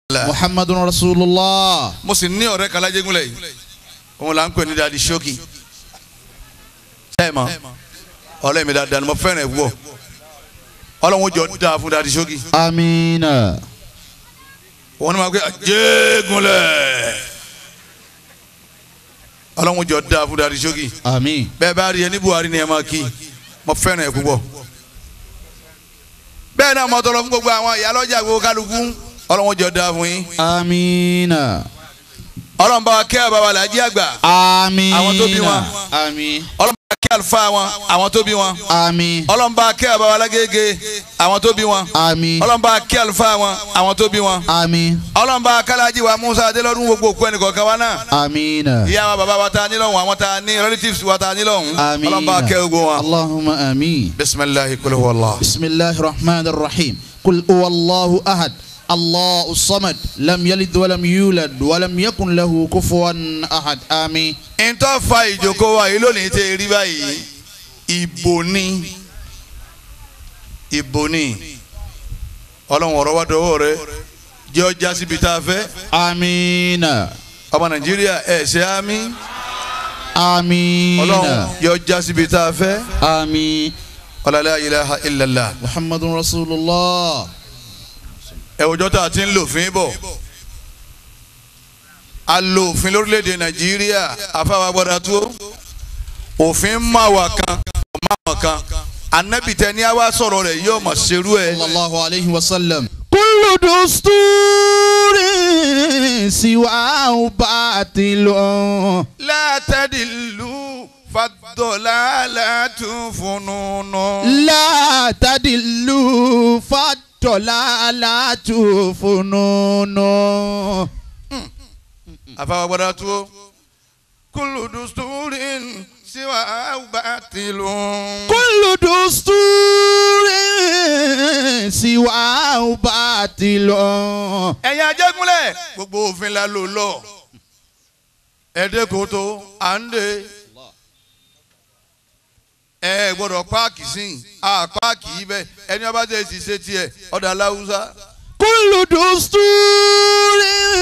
محمد رسول الله mo sì ní ọ̀rẹ́ kan lájẹgúnlẹ̀ yìí òun là ń pè ní dadi ṣókì sẹ́ẹ̀mọ́ ọ̀rẹ́ mi dáadáa ni mo fẹ́ràn ẹ̀ wọ̀ ọlọ́run jọ dáa fún dadi ṣókì آمين wọn ni wọn pe jẹ́gúnlẹ̀ ọlọ́run jọ dáa fún dadi ṣókì آمين bẹ́ẹ̀ bá rí ẹ ní Buhari ni ẹ máa kí mo fẹ́ràn ẹ̀ púpọ̀ bẹ́ẹ̀ náà mo tọrọ fún gbogbo àwọn ìyálọ́jà gbogbo kálukú ọlọ́run jọ dáa fún yín آمين ọlọ́run bá wa kẹ́ bàbá làjí àgbà آمين Àwọn tó bí wọn. آمين ọlọ́run bá wa kẹ́ àlùfáà wọn àwọn tó bí wọn آمين ọlọ́run bá wa kẹ́ bàbá alágége àwọn tó bí wọn آمين ọlọ́run bá wa kẹ́ àlùfáà wọn àwọn tó bí wọn آمين ọlọ́run bá wa kálájí wa Musa adélọ́dún gbogbo òkú ẹnìkọ̀ọ̀kan wa náà آمين ìyá wa bàbá wa ta ní lọ́hùn àwọn ta ní relatives wa ta ní lọ́hùn آمين ọlọ́run bá wa kẹ́ gbogbo wọn. اللهم آمين bisimilahi kul huwa Allah. بسم الله الرحمن الرحيم قل هو الله أحد الله الصمد لم يلد ولم يولد ولم يكن له كفوا أحد آمين ntọ́ fa ìjókòó wa yìí lónìí tẹ́ rí báyìí ìbò ni ìbò ni ọlọ́run ọ̀rọ̀ wa dọwọ́ rẹ jẹ́ ọjà síbi tá a fẹ́ آمين ọmọ nàìjíríà ẹ̀ ṣe àmì آمين ọlọ́run jẹ́ ọjà síbi tá a fẹ́ آمين ọlọ́lá ilaha illallah محمد رسول الله ẹ òjọ́ tá a ti ń lò fín bọ̀ a lo òfin lórílẹ̀‐èdè nàìjíríà afáwa gbọ́dọ̀ tó òfin máa wà kan máa wà kan anabi tẹ ní a wá sọ̀rọ̀ rẹ̀ yóò mọ̀ ṣerú ẹ̀. صلى الله عليه وسلم كل دستور سواه باطل لا تدلوا فالضلالة فنون لا تدلوا فالضلالة فنون afáwa gbọ́dọ̀ tó كل دستور سواه باطل كل دستور سواه باطل ẹ̀yin ajẹ́gúnlẹ̀ gbogbo òfin la lò lọ ẹ̀ẹ́dẹ́kòtò à ń de ẹ gbọ́dọ̀ páàkì sí i a páàkì yìí bẹ́ẹ̀ ẹni ọba tẹ̀ sí ṣe tiẹ̀ ọ̀dà aláwùsá كل دستور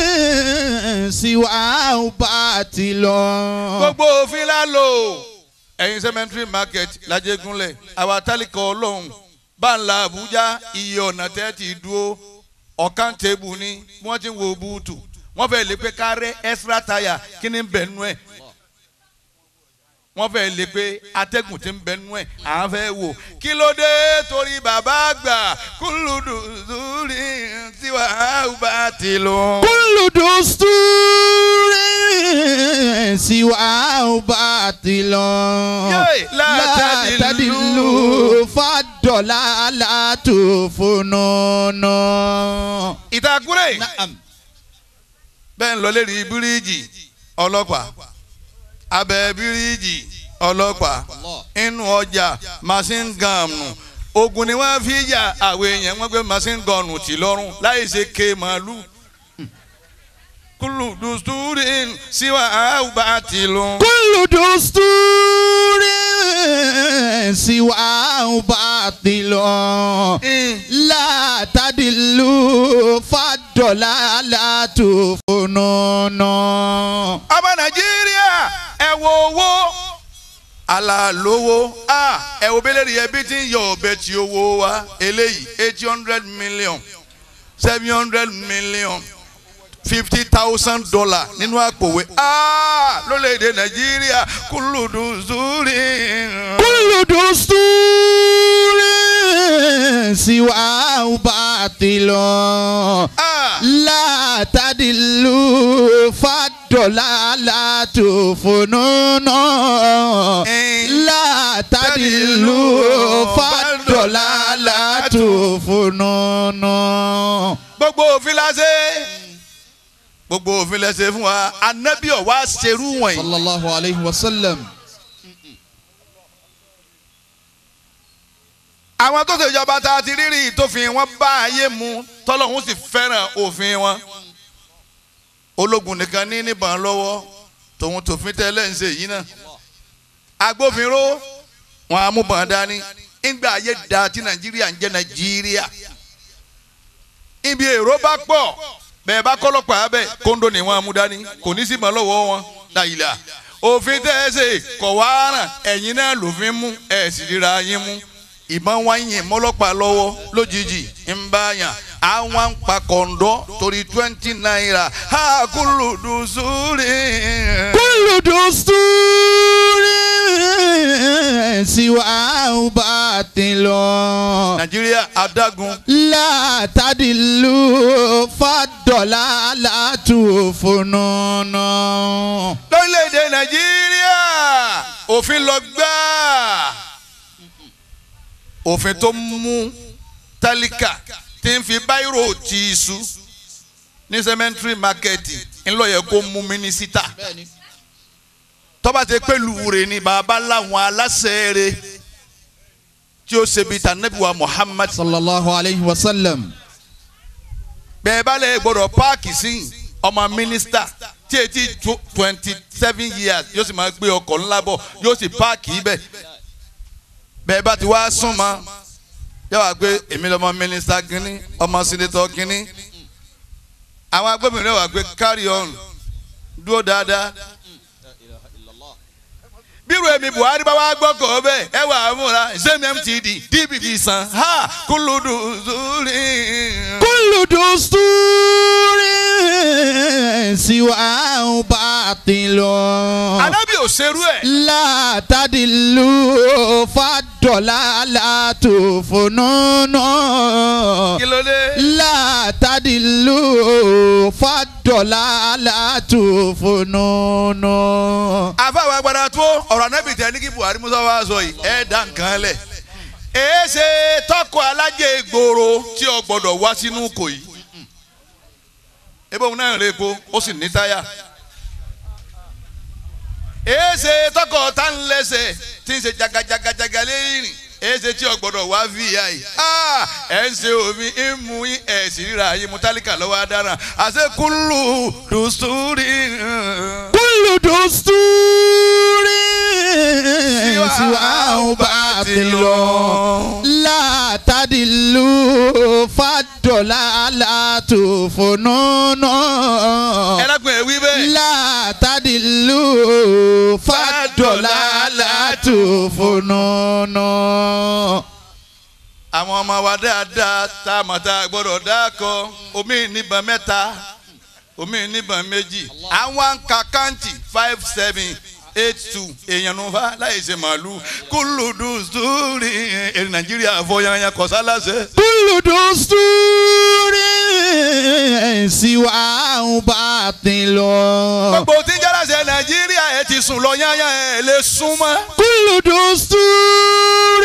سواه باطل gbogbo òfin la lò ẹ̀yin cemetery market lajẹ́gúnlẹ̀ àwa tálíkà ọlọ́run báńlá Àbújá iye ọ̀nà tẹ́ ti dúró ọ̀kan tébù ni wọ́n ti ń wo búùtù wọ́n fẹ́ lè pé kárẹ́ extra tire kí ni ń bẹ̀ nú ẹ̀ wọ́n fẹ́ lè pé atẹ́gùn ti ń bẹ nú ẹ̀ à ń fẹ́ wò kí ló dé torí bàbá àgbà kúlùdù zúrí tiwa bá ti lọ. كل دستور سواه باطل ياي، لا لا تدلوا. تدلوا فالضلالة فنون ìtàkùrẹ́ نعم bẹ́ẹ̀ ń lọ lérí bíríìjì ọlọ́pàá abẹ́ bíríìjì ọlọ́pàá inú ọjà machine gun ogun ni wọ́n fi yà àwọn èèyàn wọ́n gbé machine gun tì lọ́rùn láì ṣe ké màálù kúlù dùstúrìn síwá àwùbá ti lọ. كل دستور سواه باطل لا تدلوا فالضلالة فنون ọmọ nàìjíríà ẹ wo owó alálówó a ẹ wo bẹ́lẹ̀ rí ẹbí tí ń yọ ọbẹ̀ tí owó wa eléyìí eight hundred million seven hundred million fifty thousand dollar nínú àpòwé a lórílẹ̀‐èdè nàìjíríà kúlùdù zúrí. كل دستور سواه باطل a لا تدلوا فالضلالة فنون لا تدلوا فالضلالة فنون gbogbo òfin la ṣe gbogbo òfin la ṣe fún wa anabi ọ̀ wá ṣerú wọ̀nyí. صلى الله عليه وسلم àwọn tó ṣèjọba tá a ti rírì tófin wọn bá ayé mu tọ́lọ́hún sì fẹ́ràn òfin wọn ológun nìkan ní níbọn lọ́wọ́ tòun tòfin tẹ́lẹ̀ ń ṣe yìí náà agbófinró wọn amúbọn dání ńgbà ayé da tí nàìjíríà ń jẹ́ nàìjíríà ibi èrò bá pọ̀ bẹ́ẹ̀ bá kọ́lọ́pàá bẹ́ẹ̀ kóńdó ni wọ́n á mú dání kò ní sí mọ́ lọ́wọ́ wọn dàyìlà òfin tẹ́ ẹ ṣe kọ̀ wá ràn ẹ̀yin náà lòfin mú ẹ̀ sì ríra yín mú ìbọn wá yìn mọ́lọ́pàá lọ́wọ́ lójijì ń bá yàn àwọn ń pa kọ̀ǹdọ́ torí twenty naira ha kúlù dùn sórí. كل دستور سواه باطل nàìjíríà adágún لا تدلوا فالضلالة فنون lórílẹ̀‐èdè nàìjíríà òfin lọ gbáà òfin tó mú tálíkà tí ń fi báírò ti iṣu ní cemetery market ńlọyẹ kó mú mínísítà tọ́ba ti pé lùwúre ni bàbá láwọn aláṣẹ rẹ̀ tí ó ṣe bíi tànàbíwá Muhammad صلى الله عليه وسلم bẹ́ẹ̀ bá lè gbọ́dọ̀ páàkì sí ọmọ mínísítà tí etí twenty seven years yóò sì máa gbé ọkọ̀ ńlá bọ̀ yóò sì páàkì ibẹ̀ bẹ́ẹ̀ bá ti wá súnmọ́ yóò wá pé èmi lọ́mọ mínísítà kínní ọmọ sínétọ̀ kínní àwọn agbófinró wá pé carry on dúró dáadáa bírò èmi Buhari bá wá gbọ́kọ̀ bẹ́ẹ̀ ẹ wà á múra sẹ́mi MTD DPP san ha kúlùdù zúrí. كل دستور سواه باطل alábì ò ṣerú ẹ̀. لا تدلوا فالضلالة فنون kí ló dé. لا تدلوا فالضلالة فنون àfàwọn agbára tó ọ̀rọ̀ anábì tẹ ní kí Buhari Musa wá sọ yìí ẹ̀ dá nǹkan lẹ̀. èé ṣe tọkọ alájẹ ìgboro tí o gbọ́dọ̀ wá sínú kò yìí. ebe òun náà rè po ó sì ní táyà. èé ṣe tọkọ tá ń lẹ́sẹ̀ tí ń ṣe jagajagajaga lẹ́yìn èé ṣe tí o gbọ́dọ̀ wá vi ìyá yìí. Ah, ẹ̀ ń ṣe omi ń mu yín ẹ̀ sì ríra yín mu tálíkà lọ́wọ́ adára àṣekúlù dùsúrì. كل دستور سواه باطل لا تدلوا فالضلالة فنون ẹlẹ́gbọ̀n ẹ̀ wí bẹ́ẹ̀. لا تدلوا فالضلالة فنون àwọn ọmọ wa dáadáa tá a mọ̀ tá a gbọ́dọ̀ dákọ̀ omi níbọn mẹ́ta omi níbọn méjì àwọn kàkáǹtì five seven eight two èèyàn ló fa láì ṣe màálù kúlùdù sórí èrè nàìjíríà fọyányá kọsálàṣẹ. كل دستور سواه باطل gbogbo tí ń jálàṣẹ nàìjíríà ẹ ti sùn lọ yányá ẹ lè sún mọ́. كل دستور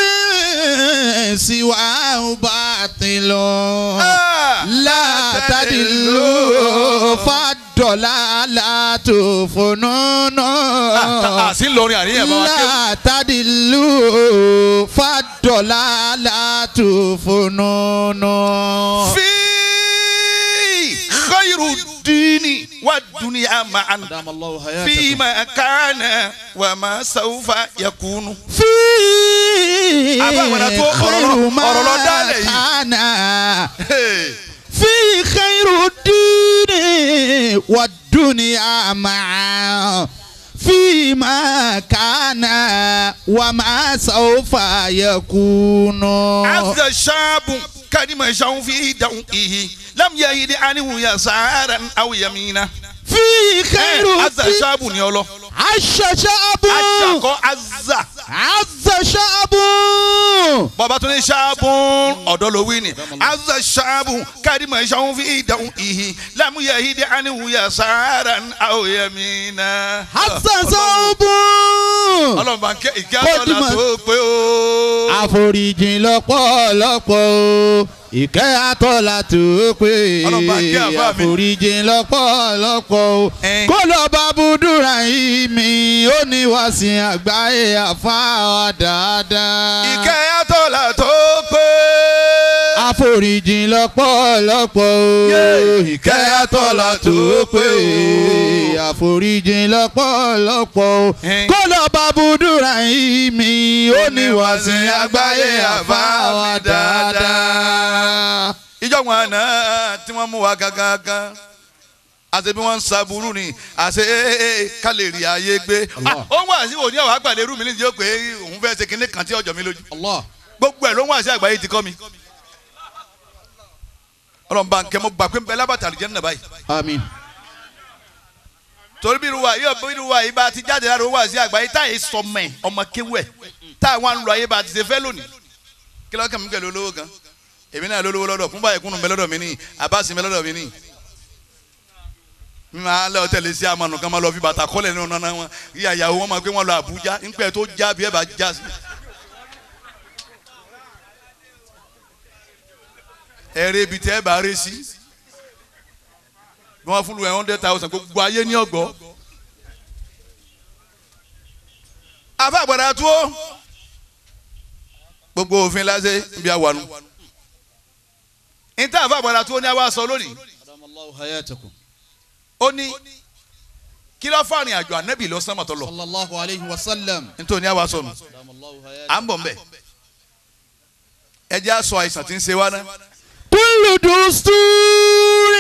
سواه باطل Ah! لا تدلوا فالضلالة فنون àti ńlọrin àríyàn bá wa ké. لا تدلوا فالضلالة فنون fi khayru dini wa dunya ma'an. دام الله فيما كان وما سوف يكون في Àbá àwọn àdàtú ọ̀rọ̀ خير lọ- ما ọ̀rọ̀ lọ dálẹ̀ yìí. كان Hey. في خير الدين والدنيا معا فيما كان وما سوف يكون عز الشاب كلمة شو في دوئه لم يهد عنه يسارا أو يمينا في خير عز الدين الشاب نيولو عش شعب أشاكو عز عز شعب bàbá tó ní ṣáàbùn ọ̀dọ́ ló wí ni azza ṣáàbùn kárìmọ̀ ṣáàbùn fi ìdáhùn ìhì lámúyẹ ìdí àníwúyẹ sáárà àwòyẹmínà. عز شعب ọlọ́run bá ń kẹ́ ìkẹ́ Kó àtọ́lá dìmọ̀. tó pé o. àforíjìn lọ́pọ̀lọpọ̀ o ìkẹ́ àtọ́lá tó pé Ọlọ́ba kí àbá mi. àforíjìn lọ́pọ̀lọpọ̀ o Ẹn. kó lọ bá búdúrà yìí mi ó ní wàsìn àgbáyé àfáà dáadáa. ìkẹ́ àtọ́lá tó pé. àforíjìn lọ́pọ̀lọpọ̀ o Yeah. ìkẹ́ àtọ́lá tó pé àforíjìn lọ́pọ̀lọpọ̀ o Ẹn. kó lọ bá búdúrà yìí mi ó ní wàsìn àgbáyé àfáà dáadáa. ìjọ wọn àná tí wọ́n mú wa gangan àti bí wọ́n ń saburú ni àti ee ká lè rí ayé gbé Allah. ó ń wá sí òní àwọn àgbàlẹ̀ rú mi ní ìdíyó pé òun fẹ́ ṣe kinní kan tí ọjọ́ mi lójú Allah. gbogbo ẹ̀ ló ń wá sí àgbáyé ti kọ́ mi ọlọ́run bá ń kẹ́ mo gbà pé ń bẹ lábàtà àlùjẹ́ nínú báyìí Àmín. torí bí irúwa yóò bí irúwa yìí bá ti jáde lára owó àti àgbáyé táyé sọmọ ẹ ọmọ kéwẹ táwọn àlùlọ ayé bá ti ṣe fẹ́ lónìí kí lọ́kàn mi pẹ̀lú olówó gan èmi náà lólówó lọ́dọ̀ fún báyìí kúnnù bẹ lọ́dọ̀ mi ní àbáṣe bẹ lọ́dọ̀ mi ní. mi máa lọ tẹ̀lé sí amanu kan máa lọ fi bàtà kọ́lẹ̀ nínú nánà wọn kí àyàwó wọn máa gbé wọn lọ Àbújá nípẹ́ tó já bí ẹ bá já sí. ẹ̀rẹ́ ibi tẹ́ ẹ bá rẹ́ sí bí wọ́n fún lu ẹ̀ hundred thousand gbogbo ayé ní ọ̀gbọ́. afa àgbàdo tó gbogbo òfin lásẹ̀ ibi àwànú. níta afa àgbàdo tó ní àwa sọ lónìí Adamallahu hayatakum. ó ní kí ló fàrin àjò ànábì lọ sánmà tó lọ Sallallahu alayhi wa sallam. nítorí àwa sọnù Adamallahu à hayatakum. ń bọ̀ mbẹ́ ẹ jẹ́ àṣọ àìsàn tí ń ṣe wá náà. كل دستور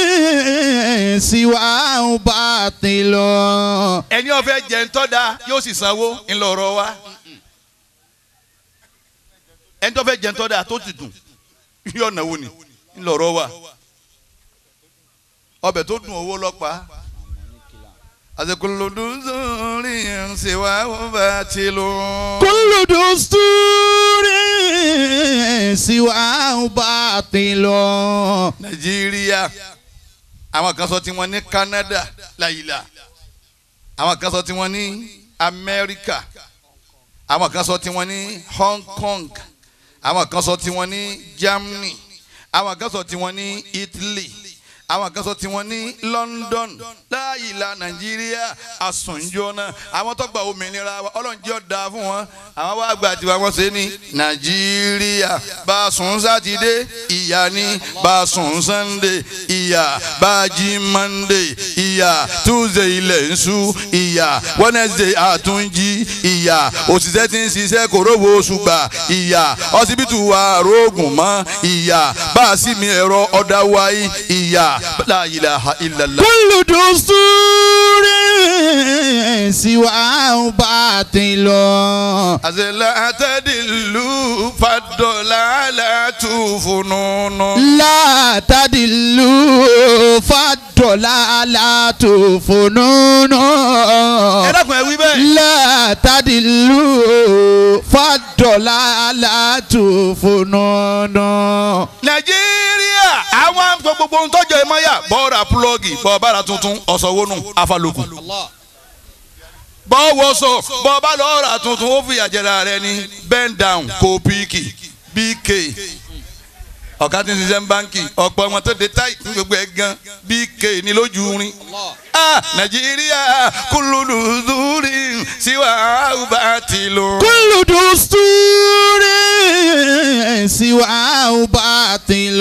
سواه باطل ẹni ó fẹ́ jẹ ńtọ́ da yóò sì sanwó ńlọrọ wa ẹni tó fẹ́ jẹ ńtọ́ da tó ti dùn yóò náwó ni ńlọrọ wa ọbẹ̀ tó dùn owó lọ́pàá àsèkòlòdù sórí ṣèwà ó bá ti lò. كل دستور سواه باطل nàìjíríà àwọn kan sọ tiwọn ní Canada láyìlá àwọn kan sọ tiwọn ní Amẹ́ríkà àwọn kan sọ tiwọn ní Hong Kong àwọn kan sọ tiwọn ní Germany àwọn kan sọ tiwọn ní Italy àwọn kan sọ tiwọn ní London láyìlá nàìjíríà àsùnjọ́nà àwọn tó gba òmìnira wa ọlọ́run jẹ́ ọ̀dà fún wọn àwọn wá gba tiwa wọn ṣe ní nàìjíríà bá a sùn sátidé ìyá ní bá a sùn sànńdé ìyá bá a jí mọ́ndé ìyá tuesday ilẹ̀ ń ṣú ìyá wednesday àtúnjí ìyá òṣìṣẹ́ tí ń ṣiṣẹ́ kò rówó oṣù gbà ìyá ọsibítù wa rògùn mọ́ ìyá bá a sì mi ẹ̀rọ ọ̀dà wáyé ìyá la ilaha illallah. كل دستور سواه باطل àṣẹlẹ̀ àtẹ̀dìlú fàdọ̀là àlàtúfùnúnú. لا تدلوا فالضلالة فنون ẹ dákun ẹ wí bẹ́ẹ̀. لا تدلوا فالضلالة فنون nàìjíríà àwọn gbogbo ohun tọ́jọ́ ẹ mọ́ yà bọ́ọ̀rà púlọ́ọ̀gì bọ́ọ̀bára tuntun ọ̀sọ̀wọ́nù afálòkù. bọ́ọ̀wọ́sọ bọ́ọ̀bá lọ́ọ̀rà tuntun ó fìyà jẹra rẹ ní bend down kò píìkì bk ọ̀ká tí ń ṣiṣẹ́ ń báńkì ọ̀pọ̀ ọmọ tó de táì ní gbogbo ẹ̀ gan bk ní lójú rin. ah nàìjíríà kúlùdù zúrí síwá àwùbá ti lò. كل دستور سواه باطل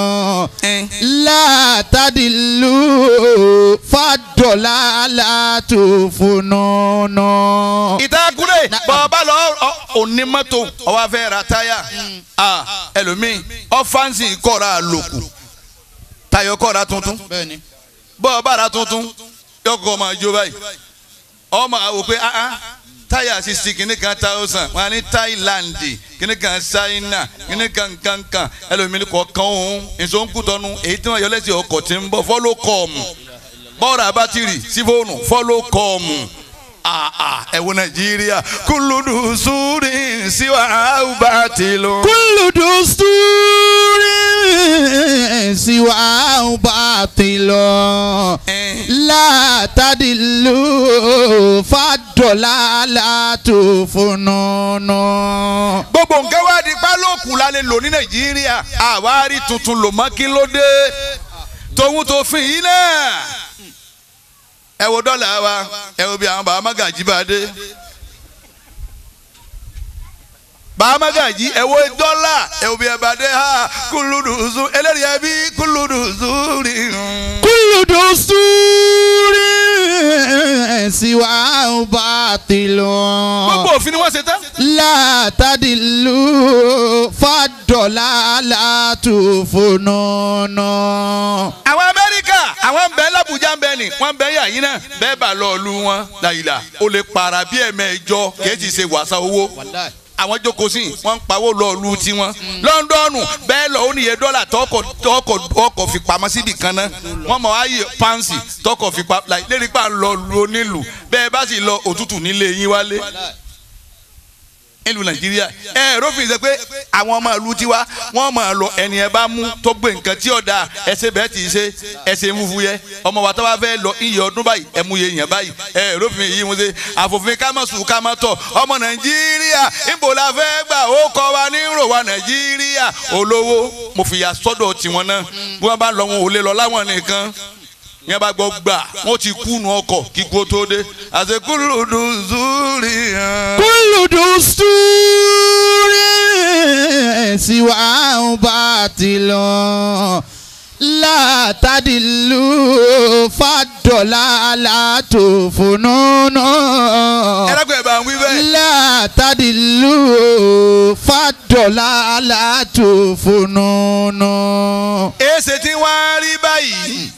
لا تدلوا فالضلالة فنون ìtakùrẹ́ bọ́ọ̀bá lọ onímọ́tò ọwọ́ afẹ́ ra táyà ah, ẹlòmíì ọ́fáǹsì kọ́ra àlòkù tayọ kọ́ra tuntun bẹ́ẹ̀ni bọ́ọ̀bá ra tuntun yọkọ̀ máa jó báyìí ọmọ àwò pé ah ah táyà sisi kìíní kan thousand wọn á ní Thailand kìíní kan China kìíní kan kankan ẹlòmíì kọ̀ọ̀kan òun ìsọ̀nkútọ́nu èyí tí wọ́n yọ lẹ́sìn ọkọ̀ tí ń bọ̀ fọ́lọ́ kọ́ọ̀mù bọ́ọ̀rà bátìrì sí fóònù fọ́lọ́ kọ́ọ̀mù àà ẹ̀wọ̀n nàìjíríà kúlùdù sùúrì síwá àwùbátìlù. كل دستور سواه باطل لا تدلوا فالضلالة فنون gbogbo nǹkan wá di pálọ̀kù la lè lò ní nàìjíríà àwárí tuntun lò mọ́ kí ló dé tòun tó fin yìí náà ẹ wo dọ́là wa ẹ wo bí àwọn bàbá magají bá dé bàbá magají ẹ wo dọ́là ẹ wo bí ẹ bá dé ha kúlùdù zu eléyìí ẹ bí kúlùdù zu rí. كل دستور سواه باطل gbogbo òfin ni wọ́n ṣe tán. لا تدلوا فالضلالة فنون àwọn amẹ́ríkà àwọn ń bẹ lábẹ́ lábùjá ń bẹ ni wọ́n bẹ yà yín náà bẹ́ẹ̀ bá lọ lu wọn làyìlà o lè para bí ẹ̀mẹ́jọ kìí ṣe wàsá owó wàláì àwọn jókòó sí wọ́n ń pawó lọ lu tiwọn lọ́ńdọ́ọ̀nù bẹ́ẹ̀ lọ ó níye dọ́là tọkọ̀ tọkọ̀ ọkọ̀ fi pamọ́ síbi kan náà wọ́n mọ̀ ayé pánsì tọkọ̀ fi pa láì lérí pa ń lọ lu onílù bẹ́ẹ̀ bá sì lọ òtútù nílé yín wálé nílùú nàìjíríà ẹ rófin ṣe pé àwọn ọmọ ìlú tiwa wọ́n máa lọ ẹni ẹ bá mú tó gbé nǹkan tí ọ̀dà ẹsẹ̀ bẹ́ẹ̀ ti ṣe ẹsẹ̀ fúnfun yẹ ọmọ wa tó bá fẹ́ lọ iye ọdún báyìí ẹ mú iye yẹn báyìí ẹ rófin yìí mo ṣe àfòfin ká mọ̀ sùn ká mọ̀ tọ̀ ọmọ nàìjíríà níbo la fẹ́ gbà ó kọ́ wa ní rò wa nàìjíríà olówó mo fìyà sọ́dọ̀ tiwọn náà bí wọ́n bá lọ wọn ò lè lọ láwọn nìkan yẹn bá gbọ́ gbà wọ́n ti kúnu ọkọ̀ kíkó tó dé àṣekúlùdù zúrì hàn. كل دستور سواه باطل لا تدل فالضلالة فنون ẹlẹ́gbẹ̀ẹ́ bá ń wí bẹ́ẹ̀. لا تدل فالضلالة فنون èsè tí wọ́n á rí báyìí.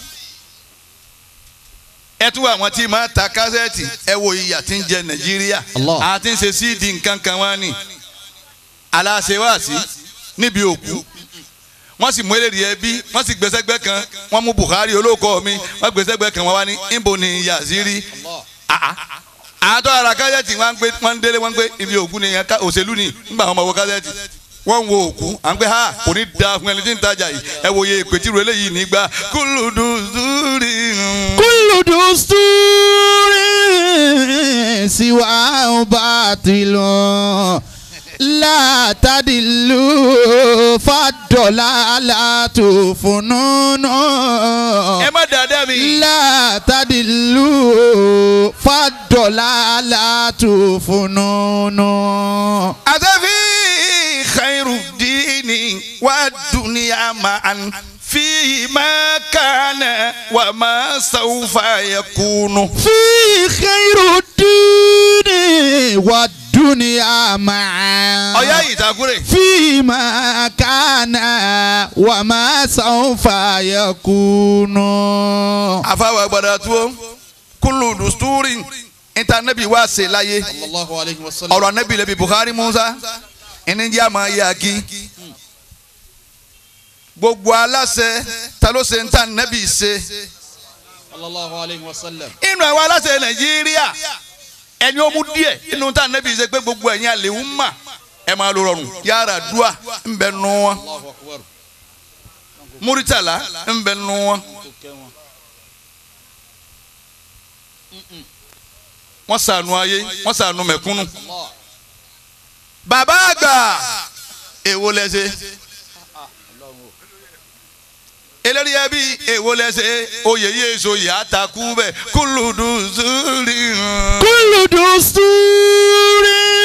ẹ tún àwọn tí máa ta kásẹ̀tì ẹ wo ìyà tí ń jẹ nàìjíríà Allah. àti ń ṣe síìdì nǹkan kan wá ní aláṣẹwàsí níbi òkú wọ́n sì mú eléyìí ẹbí wọ́n sì gbèsègbè kan wọ́n mú Buhari olóko mi wọ́n gbèsègbè kan wọ́n wá ní níbo ni Yaziri àtọ́ ara kásẹ̀tì wọ́n ń gbé wọ́n ń délé wọ́n ń gbé ibi òkú ni ká- òṣèlú ni nígbà wọn máa wo kásẹ̀tì wọ́n ń wo òkú à ń gbé ha kò ní da fún ẹni tí ń tajà yìí ẹ wòye ìpètí rẹ léyìí nígbà kúlùdù zúrì. كل دستور سواه باطل لا تدل فالضلالة فنون ẹ má dáadáa mi. لا تدل فالضلالة فنون àtẹ̀fí khairu dini wà dúnìá màán fi má kànà wà má sàwùfà yakunu. في خير الدين والدنيا معا ọ̀yá ìtàkùrẹ̀. فيما كان وما سوف يكون àfàwọ̀ àgbàdo tó kúlù dùstúrì ìtànẹ́bí wá ṣe láyé الله عليه وسلم ọ̀rọ̀ anẹ́bí lẹ́bi Buhari Musa ẹni jẹ́ àmọ́ ayé akí gbogbo aláṣẹ ta ló ṣe ń tà nẹ́bí ṣe صلى الله عليه وسلم inú àwọn aláṣẹ Nàìjíríà ẹni ó mú díẹ̀ inú tà nẹ́bí ṣe pé gbogbo ẹ̀yin àlèwú mà ẹ máa lo rọrùn yàrá dùà ń bẹ nù wọn الله أكبر Muritala ń bẹ nù wọn wọ́n ṣàánú ayé wọ́n ṣàánú mẹ̀kúnnù. الله bàbá àgbà èwo lẹsẹ eléyìí ẹbí èwo lẹsẹ oyè yìí èso yìí àtàkù bẹ kúlùdù zúrì hàn. كل دستور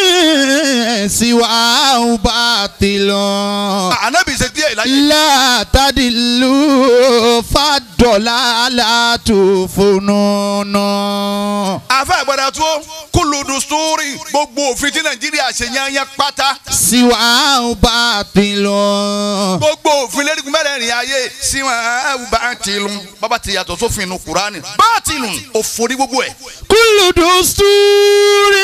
سواه باطل ànábì ṣe díẹ̀ láyé. لا تدل فالضلالة فنون àfa àgbàdà tó kúlùdù zúrì gbogbo òfin tí nàìjíríà ṣe yányán pátá سواه باطل gbogbo òfin lẹ́rìí mẹ́rẹ̀ẹ̀rin ayé sí wọn ẹ̀wù bá ti lù bàbá ti yàtọ̀ sófin inú kúránì bá ti lù òfòrí gbogbo ẹ̀. كل دستور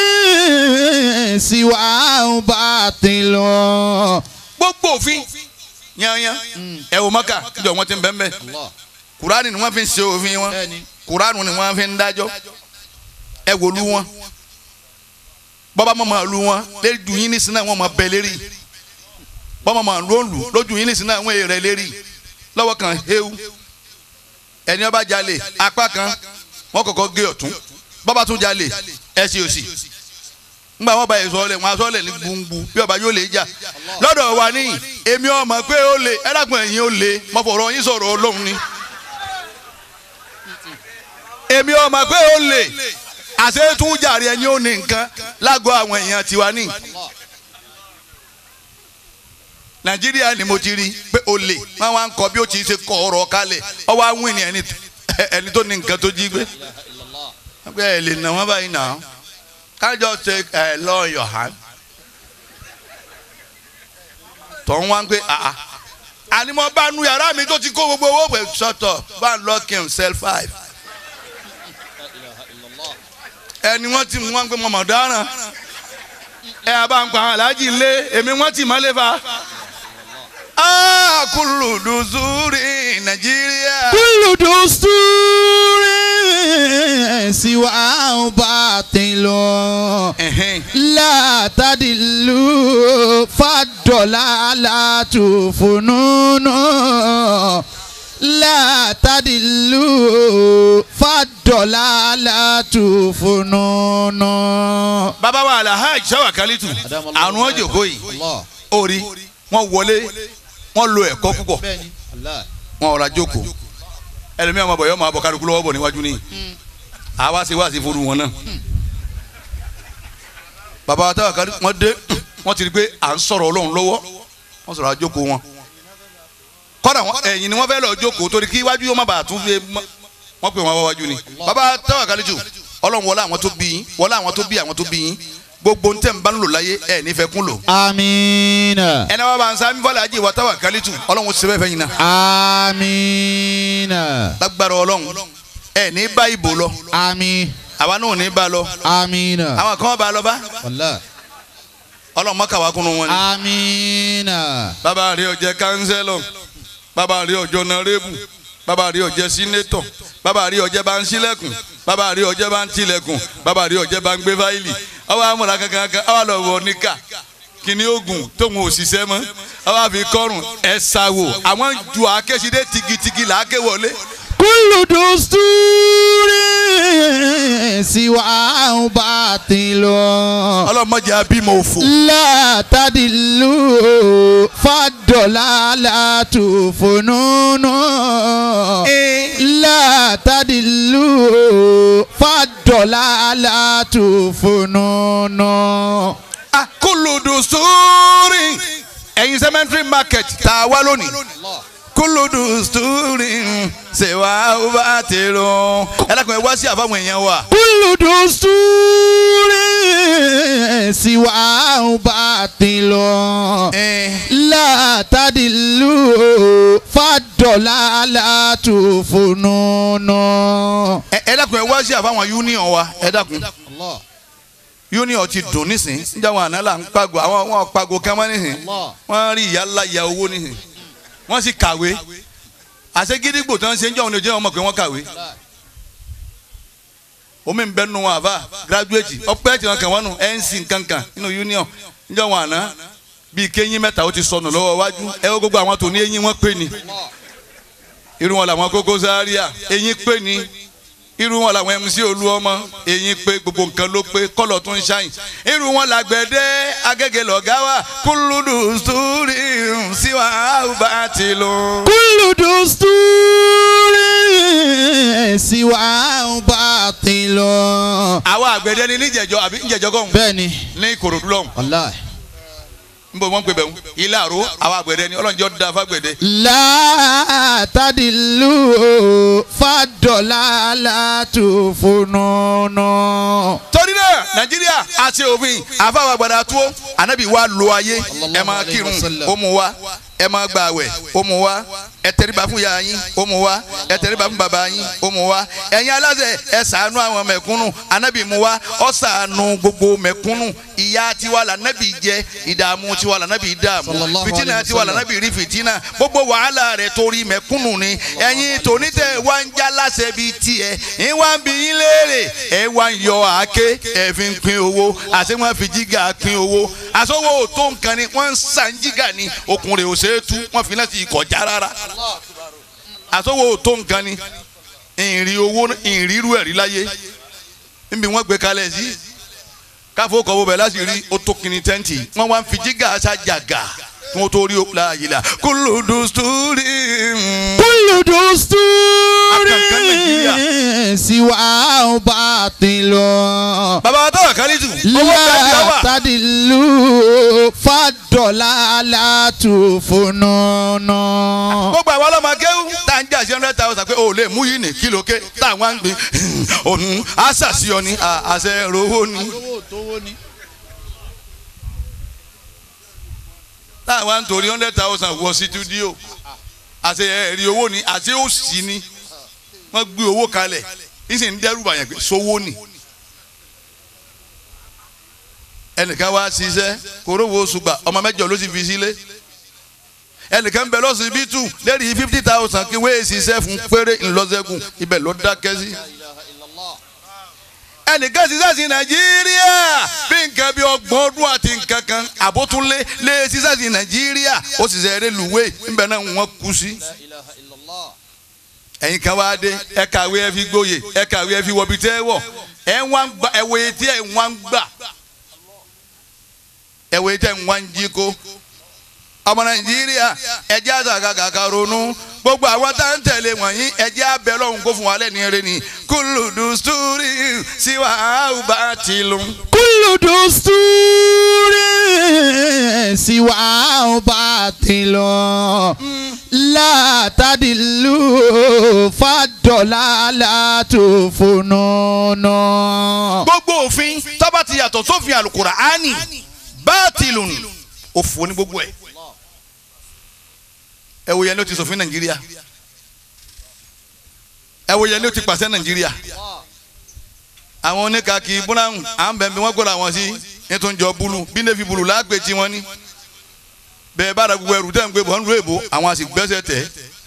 سواه باطل gbogbo òfin yányán ẹ̀wù mọ́kà níjọ wọn ti ń bẹ́ẹ̀ bẹ́ẹ̀. الله kurani ni wọn fi ń ṣe òfin wọn kurani ni wọn fi ń dájọ́ ẹ wò lu wọn bọba mọ máa lu wọn lójú yín nísìnyí náà wọn máa bẹ lérí bọba máa ló ń lù lójú yín nísìnyí náà wọn èrè lérí lọ́wọ́ kan hewu ẹni ọba jalè apá kan wọn kọ́kọ́ gé ọ̀tún bọba tún jalè ẹsẹ̀ òsì ngba wọn bá yẹ sọ lẹ wọn sọ lẹ ní gbùngbù bí ọba yóò lè jà lọ́dọ̀ wa ní èmi ọmọ pé ó lè ẹlẹgbọn ẹ̀yin ó lè mọfọrọ yín sọ̀rọ̀ Ọlọ́run ni èmi ọmọ pé ó lè àṣetún jàre ẹni ó ní nǹkan lágọ̀ọ́ àwọn èèyàn tiwa ní. nàìjíríà ni mo ti rí pé ó lè wọn wá ń kọ bí ó ti ṣe kọ ọ̀rọ̀ kalẹ̀ ọwọ́ àwọn ènìyàn ẹni ẹni tó ní nǹkan tó jí gbé. pé ẹ lè nà wọ́n báyìí nà án kájọ ṣe ẹ law in your hand. tọ́ ń wá ń pé àá àní mo bá nu yàrá mi tó ti kó gbogbo owó pẹ̀ sọ́tọ̀ bá ń lock himself five ẹni wọ́n ti mú wọn pé mọ̀mọ́ dáràn ẹ àbá ń pa àwọn aláàjì lé èmi wọ́n ti mọ́lé fa. kúlù dùsúrì nàìjíríà. كل دستور سواه باطل Ẹ̀hẹ́n. لا تدل فالضلالة فنون لا تدل فالضلالة فنون bàbá wa alahaj sáwà kálítù àrùn ọjọkọ yìí الله orí wọn wọlé wọn lo ẹ̀kọ́ púpọ̀ بني الله wọn ọ̀rọ̀ àjòkó ẹlòmíràn máa bọ̀ yọ máa bọ̀ kálukú lọ́wọ́ bọ̀ níwájú ní àwa ṣe wá sí fúru wọn náà bàbá wa táwa kárí wọn dé wọn ti rí pé à ń sọ̀rọ̀ ọlọ́run lọ́wọ́ wọn sọ̀rọ̀ àjòkó wọn kọ́dà wọn ẹ̀yìn ni wọ́n fẹ́ lọ jókòó torí kí iwájú yóò má bàa tún fi mọ́ wọ́n pè wọ́n wá wájú ni bàbá táwa kárí jù ọlọ́run wọlé àwọn tó bí yín wọlé àwọn tó bí àwọn tó bí yín gbogbo ntẹ̀ ń bá ń lò láyé ẹ̀ nífẹ̀ẹ́ kún lò آمين ẹnì wa bá ń sá fọlá àjì wa táwa kárí jù ọlọ́run ṣe bẹ́ẹ̀ fẹ́ yín náà آمين lágbára ọlọ́run ẹ ní bá ìbò lọ آمين àwa náà ò ní bá lọ آمين àwọn kan bá lọ bá والله ọlọ́run mọ́kàwá kúnnú wọn ni. آمين bàbá rí ọjẹ kánsẹ́lọ̀ bàbá rí ọjọ́ nárébù bàbá rí ọjẹ sínétọ̀ bàbá rí ọjẹ bá ń sílẹ̀kùn bàbá rí ọjẹ bá ń tilẹ̀kùn bàbá rí ọjẹ bá ń gbé fáìlì ọwọ́ amúra kankan kan ọwọ́ lọ wọ níkà kìnìún ogun tóun ò ṣiṣẹ́ mọ́ ọwọ́ àfi kọrùn ẹ̀ ṣàwò àwọn ju àkẹ́sídé tigitigi làákè wọlé. كل دستور سواه باطل ọlọ́mọdé abímọ òfò. لا تدل فالضلالة فنون لا تدل فالضلالة فنون kúlùdù sùúrì ẹ̀yin cemetery market tá a wá lónìí kúlùdù sùúrì ṣèwà ọba tèrò ẹ dákun ẹ wá sí àfàwọn èèyàn wa. كل دستور سواه باطل لا تدل فالضلالة فنون ẹ ẹ dákun ẹ wá sí àfàwọn union wa ẹ dákun union ti dùn nísìn níjà wọn àná là ń pàgò àwọn wọn pàgò kánmọ́ nísìn wọ́n rí ìyá ńlá ìyá owó nísìn wọ́n sì kàwé àṣegídígbò tí wọ́n ṣe ń jọ́ wọn lè jẹ́ wọn mọ̀ pé wọ́n kàwé omi ń bẹ nù wọn àbá graduate ọpẹ tí wọn kàn wọn nù nc kankan nínú union níjọ wọn àná bíi kéyìn mẹ́ta ó ti sọnù lọ́wọ́ wájú ẹ ó gbogbo àwọn tó ní eyín wọn pé ni irú wọn làwọn Koko Zaria eyín pé ni irú wọn làwọn MC Olúọmọ eyín pé gbogbo nǹkan ló pé kọlọ tó ń ṣàyìn irú wọn làgbẹ̀dẹ Agége lọ̀gá wa kúlùdù sùúrì síwá àwùbá ti lò. كل دستور سواه باطل àwọn àgbẹ̀dẹ ni níjẹ̀jọ àbí níjẹ̀jọ kọ́ بني ní Ìkòròdú lọ́hùn. والله nbọ wọn pe bẹun ilé àrò àwọn àgbẹ̀dẹ ni ọlọ́njọ́ da fagbẹ̀dẹ. لا تدل فالضلالة فنون torí náà nàìjíríà a ṣe òfin àfàwọn àgbàdo tó ànábì wa lo ayé ẹ máa kírun ó mú wa ẹ máa gbààwẹ̀ ó mú wa ẹ tẹríba fún ìyá yín ó mú wa ẹ tẹríba fún bàbá yín ó mú wa ẹ̀yin aláṣẹ ẹ ṣàánú àwọn mẹ̀kúnnù ànábì mú wa ọ ṣàánú gbogbo mẹ̀kúnnù ìyà tiwa lànàbì jẹ ìdààmú tiwa lànàbì dààmú Sallallahu fìtínà alaihi tiwa wasallam. lànàbì rí fìtínà gbogbo wàhálà rẹ̀ torí mẹ̀kúnnù ni ẹ̀yin tònítẹ̀ wá ń já láṣẹ bíi tiẹ̀ ń wá ń bi yín léèrè ẹ wá ń yọ àáké ẹ fi ń pín owó àti wọn fi jígà pín owó àsọwọ́ tó nǹkan ni wọ́n ń san jígà ni okùn rẹ̀ ò ṣe é tú wọ́n fi láti kọjá rárá àsọwọ́ tó nǹkan ni ìrìn owó ìrírú ẹ̀rí láyé níbi wọ́n gbé kalẹ̀ sí káfó kọ́ bọ̀bẹ̀ láti rí ó tó kìíní tẹ́ǹtì wọ́n wá ń fi jígà ṣàjàgà kí wọ́n tó rí láàyè la kúlùdù sùúrì. كل دستور Akankan Nàìjíríà. سواه باطل bàbá wa tọ́wọ̀ kálí tù owó tẹ́ǹtì لا ọwà. تدل فالضلالة فنون gbogbo àwọn ọlọ́mọ akéwù tá à ń jà sí hundred thousand pé o lè mú yìí ní kílò ké táwọn á ń gbin òun àṣàṣìọ ni à- àṣẹ rówó ni táwọn á ń torí hundred thousand wọ sídúdíò àṣẹ ẹ̀rí owó ni àṣẹ òsì ni wọ́n gbé owó kalẹ̀ ìsì ń dẹ́rù bàyàn pé sówó ni ẹnìkan wá ṣiṣẹ́ korowó ṣùgbà ọmọ mẹ́jọ ló sì fi sílé ẹnìkan bẹ lọ́sibítù lẹ́rìí fifty thousand kí wéé ṣiṣẹ́ fún péré ńlọ́sẹ̀kùn ibẹ̀ ló dákẹ́ sí ẹnìkan ṣiṣẹ́ sí nàìjíríà bí nǹkan bí ọgbọ̀n ọdún àti nǹkan kan àbótúnlé lé ṣiṣẹ́ sí nàìjíríà ó sì ṣe eré lùwé ńbẹ náà wọ́n kú sí. ẹ̀yin kan wáá dé ẹ kàwé ẹ fi gbóyè ẹ kàwé ẹ fi wọbi tẹ́ ẹ wọ̀ ẹ ń wá ń gbà ẹ wòye tí ẹ ń wá ń gbà ẹ wòye tí ẹ ń wá ń jí kó ọmọ nàìjíríà ẹjẹ àtàkàkà ronú gbogbo àwọn tá ń tẹ̀lé wọ̀nyí ẹjẹ abẹ lọ́hùn kó fún wa lẹ́ni eré ni kúlùdù sùúrì síwá àwùbá tìlù. كل دستور سواه باطل لا تدل فالضلالة فنون gbogbo òfin tọ́ba ti yàtọ̀ sófin àlùkùránì báàtìlù òfò ní gbogbo ẹ̀ ẹ wo yẹn ní o ti ṣòfin nàìjíríà ẹ wo yẹn ní o ti pàṣẹ nàìjíríà àwọn oníkàkì brown à ń bẹ̀ẹ̀ wọ́n gbọ́dọ̀ àwọn sí nítorí jọ búlù bí navy búlù lágbè tí wọ́n ní bẹ́ẹ̀ bá ra gbogbo ẹrù tẹ̀ ń gbé bọ̀ ń lu èbó àwọn àti gbẹ́sẹ̀ tẹ̀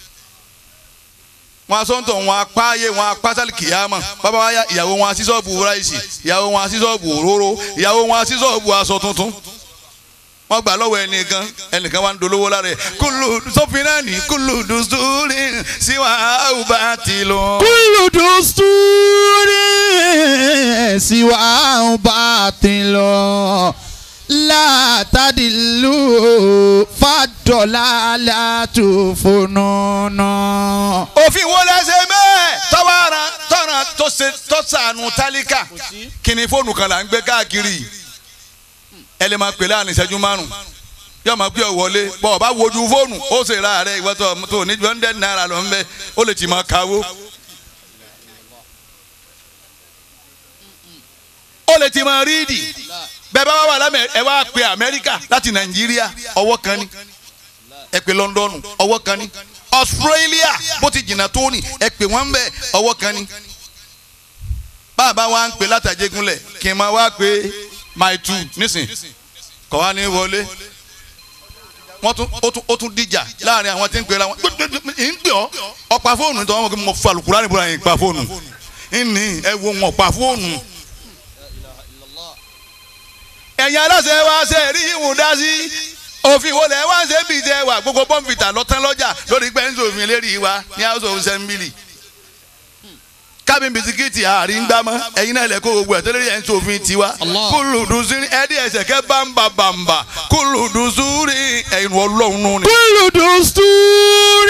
wọn asọ́ntọ̀ wọn apáyé wọn apásálì kìyàmọ̀ bàbá wa ya ìyàwó wọn así sọ́ọ̀bù ráìsì ìyàwó wọn así sọ́ọ̀bù òróró ìyàwó wọn así sọ́ọ̀bù aṣọ tuntun wọ́n gbà lọ́wọ́ ẹnìkan ẹnìkan wà ń dolówó lára ẹ̀ kúlù sófin náà ní kúlù dùsúrì síwá àwùbá ti lọ. كل دستور سواه باطل لا تدل فالضلالة فنون òfin wo lẹ́sẹ̀ mẹ́ẹ̀ tọ́wọ́ ara tọ́ra tó ṣe tó ṣàánú tálíkà kí ni fóònù kan là ń gbé káàkiri ẹ lè máa pè láàrin ìṣẹ́jú márùn yóò máa pè ọ wọlé bọ́ ọ bá wojú fóònù ó sì ra rẹ ìwọ tó tó ní hundred naira lọ ń bẹ ó lè ti máa kawó. ó lè ti máa rídì bẹ́ẹ̀ bá wà wà lámẹ̀ ẹ wá pe Amẹ́ríkà láti Nàìjíríà ọwọ́ kan ní ẹ pe London ọwọ́ kan ní Australia bó ti jìnnà tó ní ẹ pè wọ́n bẹ́ẹ̀ ọwọ́ kan ní bàbá wa ń pè látàjẹgúnlẹ̀ kí n máa wá pé my two nísìn kọ́ wa ní wọlé wọ́n tún ó tún ó tún dìjà láàrin àwọn tí ń pè ra wọn ń pè ọ́ ọ̀pá fóònù tó wọ́n mọ̀ pé mo fa Al-Qur'ani níbo la yẹn pa fóònù ìní ẹ wo wọn pa fóònù. ẹ̀yin aláṣẹ wa ṣe rí ìwọ̀n dá sí òfin wo lẹ̀ wá ṣe ń bì jẹ́ wà gbogbo bọ́ǹfìtà lọ́tán lọ́jà lórí gbẹ́ńsòfin lérí wa ní house of assembly kábí bisikíìtì àárín gbámọ́ ẹ̀yin náà lẹ̀ kó gbogbo ẹ̀ tó lórí ẹ̀ ń sòfin tiwa Allah. kúlùdùsúrí ẹ̀dí ẹ̀sẹ̀ kẹ́ bámbà bàmbà kúlùdùsúrí ẹ̀yin ọlọ́run nù ni. كل دستور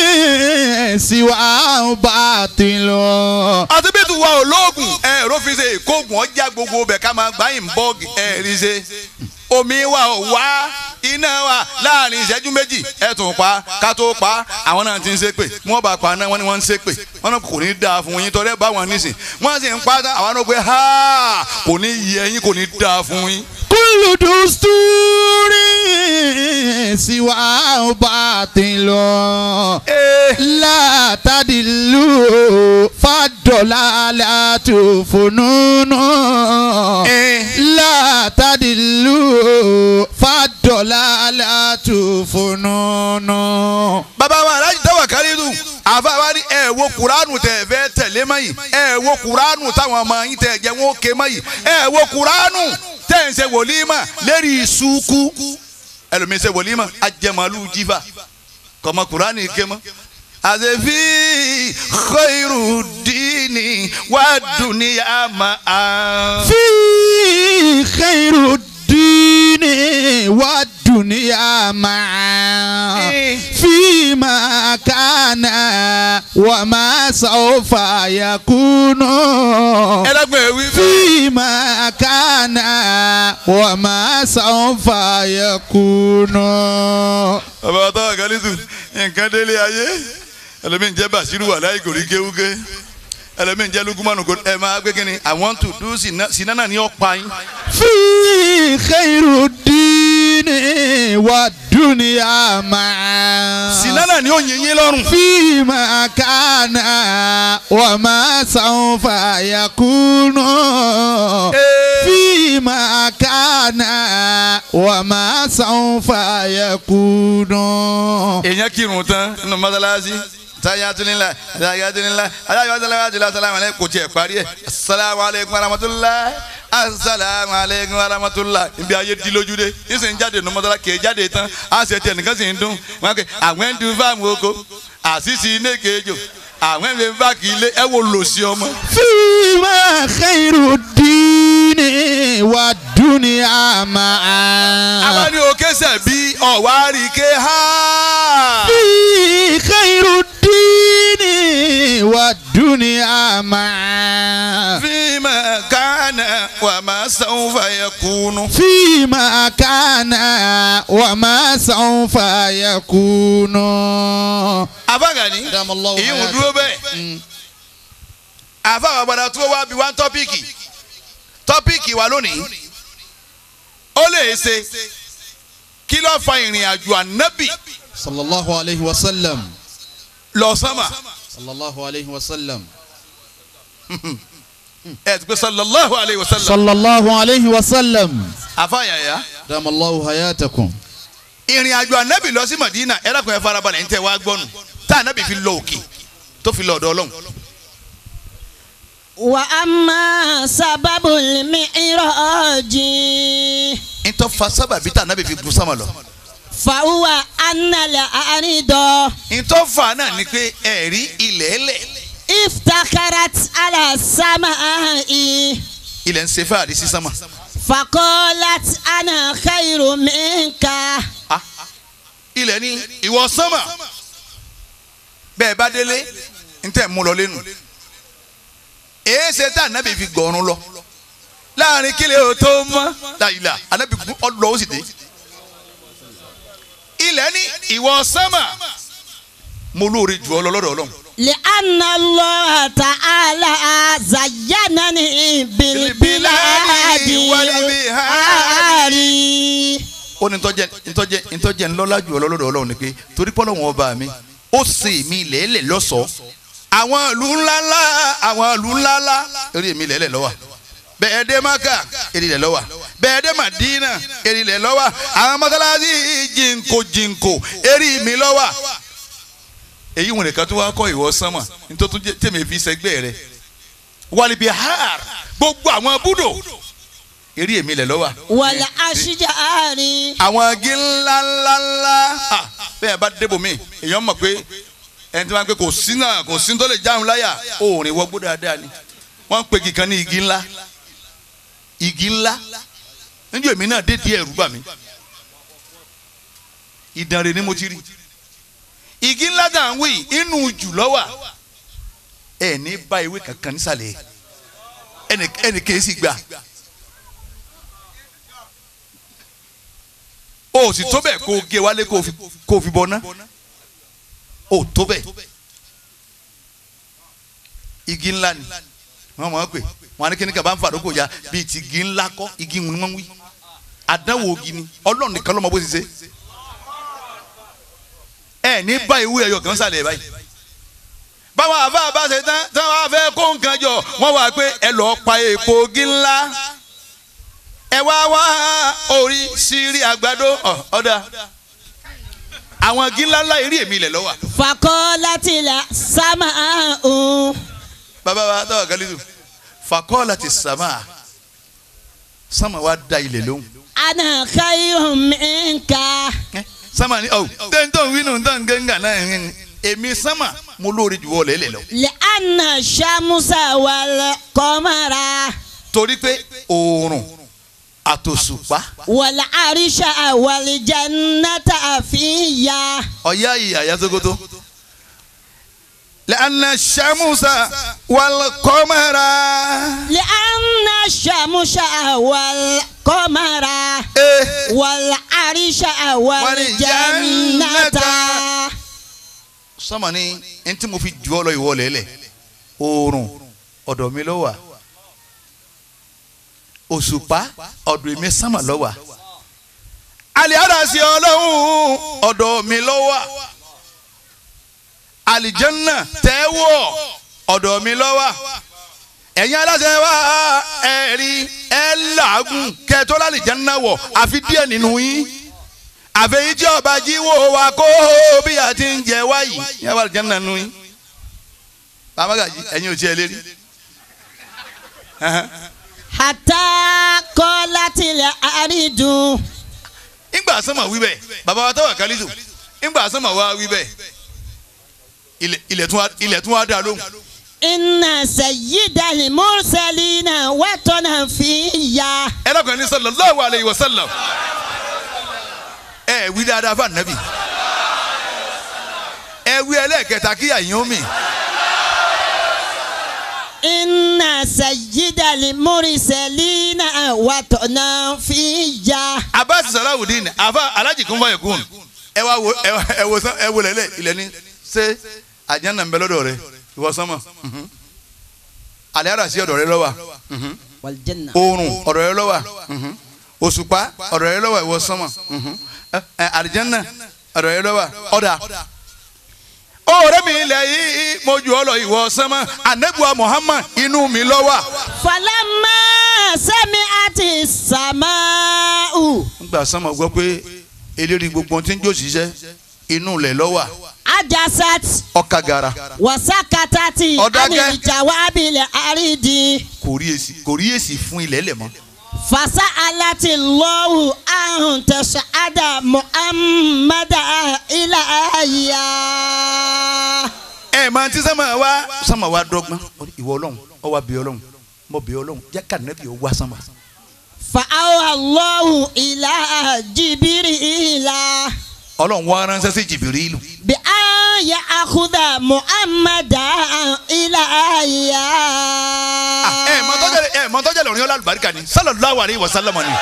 سواه باطل àti bí tuwa olóògùn ẹ̀rọ fi ṣe ìkóògùn ọjà gbogbo bẹ̀ ká máa gbá ìbọ́ọ̀gì ẹ̀rí ṣe omi wa ò wá iná wa láàrin ìṣẹ́jú méjì ẹ̀ tún pa ká tó pa àwọn náà ti ń ṣépè wọ́n bá pa náà wọ́n ní wọ́n ń ṣépè wọ́n náà kò ní dáa fún yín tọ́lẹ́ bá wọn nísìn wọ́n sì ń pa tán àwọn náà pé ha kò ní yẹ yín kò ní dáa fún yín. كل دستور سواه باطل لا تدل فالضلالة فنون لا تدل فالضلالة فنون bàbá wa aláàjì dáwà kárídù àfa wa ní ẹ wo kuranu tẹ fẹ́ tẹ̀lé mọ́ yìí ẹ wo kuranu táwọn ọmọ yín tẹ jẹ́ wọn ó ké mọ́ yìí ẹ wo kuranu tẹ̀ ń ṣe wòlímà lérí ìsúkú ẹlòmíín ṣe wòlímà ajẹmọlú jífà kọmọ kurani ké mọ́. àṣefí khairu dini wà dùnìyà máa. في خير الدين والدنيا معا فيما كان وما سوف يكون ẹlẹgbẹ́ wí fẹ́. فيما كان وما سوف يكون bàbá àtàwọn àgálítù nǹkan délé ayé ẹlòmíín jẹ́ bàṣírù wà láì gòrí kéwúké ẹlòmíín jẹ́ lukumanu kò ẹ máa gbé kínní i want to do sinana ní ọ̀pá yín. في خير الدين والدنيا معا sinana ní òyìn yín lọ́rùn. فيما كان وما سوف يكون فيما كان وما سوف يكون èèyàn kírun tán nínú mọ́sálásí sayatulila sayatulila alayatulila salamu aleykum kò tiẹ̀ parí ẹ̀ asalaamu aleykum warahmatulah asalaamu aleykum warahmatulah ibi ayé di lójú dé ìsìn jáde nínú mọ́sálásí kì í jáde tán á ṣe tiẹ̀ nìkan sì ń dún wọn kẹ àwọn ẹni dún fáàmù oko àṣìṣe iné kejò àwọn ẹni bá kì í lé ẹ wo lòsì ọmọ. فيما خير الدين والدنيا معا àwọn ní òkè sẹ̀ bí ọ̀wárí ké ha. في خير الدين والدنيا معا فيما كان وما سوف يكون. فيما كان وما سوف يكون abagani دام الله ìyẹn حياته. dúró bẹ́ẹ̀ àfàwọn àgbàdo tó wá bí wá tọ́píìkì tọ́píìkì wa lónìí ó lè ṣe kí ló fa ìrìn àjò ànábì صلى الله عليه وسلم lọ sánmà صلى الله عليه وسلم ẹ ti pé sallallahu alayhi wa sallam صلى الله عليه وسلم àfàyàyà دام الله حياتكم ìrìn àjò ànábì lọ sí Madina ẹ dákun ẹ farabalẹ̀ ń tẹ́ wá gbọ́nù tá ànábì fi lọ òkè tó fi lọ ọ̀dọ̀ Ọlọ́run وأما سبب المعراج ń tọ́ fa sábàbí tá ànábì fi gun sánmà lọ فهو أن الأرض ń tọ́ fa náà ni pé ẹ̀rí ilẹ̀ ẹlẹ̀ افتخرت على السماء ilẹ̀ ń ṣe fáàrí sí sánmà. فقالت أنا خير منك Ah, ilẹ̀ ní ìwọ sánmà bẹ́ẹ̀ bá délé ń tẹ̀ mú lọ lẹ́nu èé ṣe tá ànábì fi gọ̀ọ̀rùn lọ láàrin kílẹ̀ ò tó mọ́ láyìlá ànábì gún ọlọ́ ó sì dé ilẹ̀ ní ìwọ sánmà mo lóore jù ọ lọ lọ́dọ̀ ọlọ́run لأن الله تعالى زينني بالبلاد والبحار ó ní ntọ́jẹ́ ntọ́jẹ́ ntọ́jẹ́ ńlọ́lá jù ọ lọ lọ́dọ̀ ọlọ́run ni pé torí pé Ọlọ́run ọba mi ó ṣe mí lẹ́lẹ̀ lọ́sọ̀ọ́ àwọn ìlú ńláńlá àwọn ìlú ńláńlá eré mi lẹ́lẹ̀ lọ́wọ́ bẹ́ẹ̀ dé maka eré lẹ̀ lọ́wọ́ bẹ́ẹ̀ dé madina eré lẹ̀ lọ́wọ́ àwọn mọ́sálásí jìnkò jìnkò eré mi lọ́wọ́ èyí wọn nìkan tó wá kọ́ ìwọ sánmà nítorí tó jẹ́ tèmi fi sẹ́gbẹ́ rẹ wàlíbi har gbogbo àwọn búdò eré mi lẹ̀ lọ́wọ́ والأشجار àwọn agi ńlá ńlá ńlá ah, bẹ́ẹ̀ bá débò mí èèyàn mọ̀ pé ẹni tí wọ́n á pé kò sí náà kò sí tó lè jáun láyà òòrìn wọgbó dáadáa ni wọ́n ń pe igi kan ní igi ńlá igi ńlá níjọ́ èmi náà dé díẹ̀ ẹ̀rú bà mí ìdànrè ni mo ti rí igi ńlá dà ń wí inú jù lọ́wà ẹ̀ ní bá ewé kankan nísàlẹ̀ ẹnì ẹnì kìí sì gbà. o sì tó bẹ́ẹ̀ kó o gé wálé kó o fi kó o fi bọ́ ná o tó bẹ́ẹ̀ igi ńlá ni wọ́n mọ̀ ọ́ pé wọ́n á ní kíní kaba ń fàdókò ya bíi ti igi ńlá kọ́ igi ń wọ́n wí àdánwò ogi ni ọlọ́run nìkan ló mọ bó ti ṣe ẹ ní bá ewu ẹyọ kan sálẹ̀ báyìí báwọn àfa bá ṣe tán tí wọ́n fẹ́ kó nǹkan jọ wọ́n wá pé ẹ lọ́ọ́ pa èèpo ogi ńlá ẹ wá wá orí sírí àgbàdo ọ ọ̀dà àwọn igi ńlá ńlá eré èmi ilẹ̀ lọ́wọ́ فقالت السماء bàbá wa tọ́wọ́ galizu fakọ́ọ̀lá ti sàmà sàmà wa da ilẹ̀ lóhùn أنا خير منك ẹ sàmà ni ọ tẹ́ntọ́ wínú tán gángan náà ń èmi sàmà mo lóore jù wọ́ lẹ́lẹ̀ lọ. لأن الشمس والقمر torí pé oòrùn àtòṣùpá والعرش والجنة فيا ọ̀yá ìyá yasogoto lẹ́nà sàmùsà wàlùkọ́mẹ́ra لأن الشمس والقمر ẹ والعرش والجنة sàmà ni ẹni tí mo fi jù ọ lọ ìwọ lẹ́lẹ̀ oòrùn ọ̀dọ̀ mi ló wà òṣùpá ọ̀dọ̀ èmi sàmà ló wà alẹ́ àdàsí ọlọ́run ọ̀dọ̀ mi ló wà àlìjẹ́nà tẹ́wọ̀ ọ̀dọ̀ mi ló wà ẹ̀yin aláṣẹ wa ẹ rí ẹ làágùn kẹtọ́ lálẹ́ jẹ́nà wọ̀ àfi díẹ̀ nínú yín àfẹ́yìn tí ọba jíwò wa kó bí a ti ń jẹ wáyì yẹn wà jẹ́nà nínú yín bàbá gàjí ẹ̀yin ò tiẹ̀ lérí. Hatta qalatil aridu. ìgbà sọ́mọ̀ wí bẹ́ẹ̀ bàbá wa tọ́wọ̀ kálíṣù ìgbà sọ́mọ̀ wa wí bẹ́ẹ̀ ilẹ̀ ilẹ̀ tún wá- ilẹ̀ tún wá dá lóhùn. Inna sayyidal mursalina watana fiyya. ẹ lọ́kàn ní sallallahu alayhi wa sallam ẹ wí dáadáa fún ànábì ẹ wí ẹlẹ́ẹ̀kẹta kíyà yín ó mì Inna sayyidal mursalina watana fiyya. abasi salawudeen afa alaji kun fọyẹ kun ẹ wá wo ẹ wá- ẹ wo sán ẹ wo lẹlẹ ilẹ̀ ni ṣé àjẹnà ń bẹ lọ́dọ̀ rẹ ìwọ sánmọ̀ mhm. alẹ́ ara sí ọ̀dọ̀ rẹ lọ́wọ́ Wal janna. oòrùn ọ̀dọ̀ rẹ lọ́wọ́ mhm. òṣùpá ọ̀dọ̀ rẹ lọ́wọ́ ìwọ sánmọ̀ mhm. ẹ ẹ, àlìjẹ́nà ọ̀dọ̀ rẹ lọ́wọ́ ọ̀dà. ọ̀rẹ́ mi ilẹ̀ yìí mo jù ọ lọ ìwọ sánmọ̀ anabuwa Muhammad inú mi lọ́wọ́. Falamma sami'ati sama'u. nígbà sánmọ̀ gbọ́ pé eléré gbogbo ohun tí ń jó ṣiṣẹ́ inú ilẹ̀ lọ́wọ́ Ajasat ọkà gara wasakatati Ọ̀dákẹ́. anil jawabil aridi. kò rí èsì kò rí èsì fún ilẹ̀ lẹ̀ mọ́. Fasa alati lọ́wù ahun tẹ̀sán Muhammada ilaya. ẹ máa ti sánmọ̀ wá sánmọ̀ wá dọ́gbọ́n Ó ní, ìwọ ọlọ́run ọ wá bí ọlọ́run mọ bí ọlọ́run jẹ́ ká nẹ́bí ó wá sánmọ̀. Fa'awa lọ́wù ilà jibiri ilà. ọlọ́run wá ránṣẹ́ sí jìbìrìlù Bi an ya akuda Muhammada ilaya. ẹ mọ tọ́jà ẹ mọ tọ́jà lọ́rin ọlá àlùbáríkà ni sallallahu alaihi wasallam ni.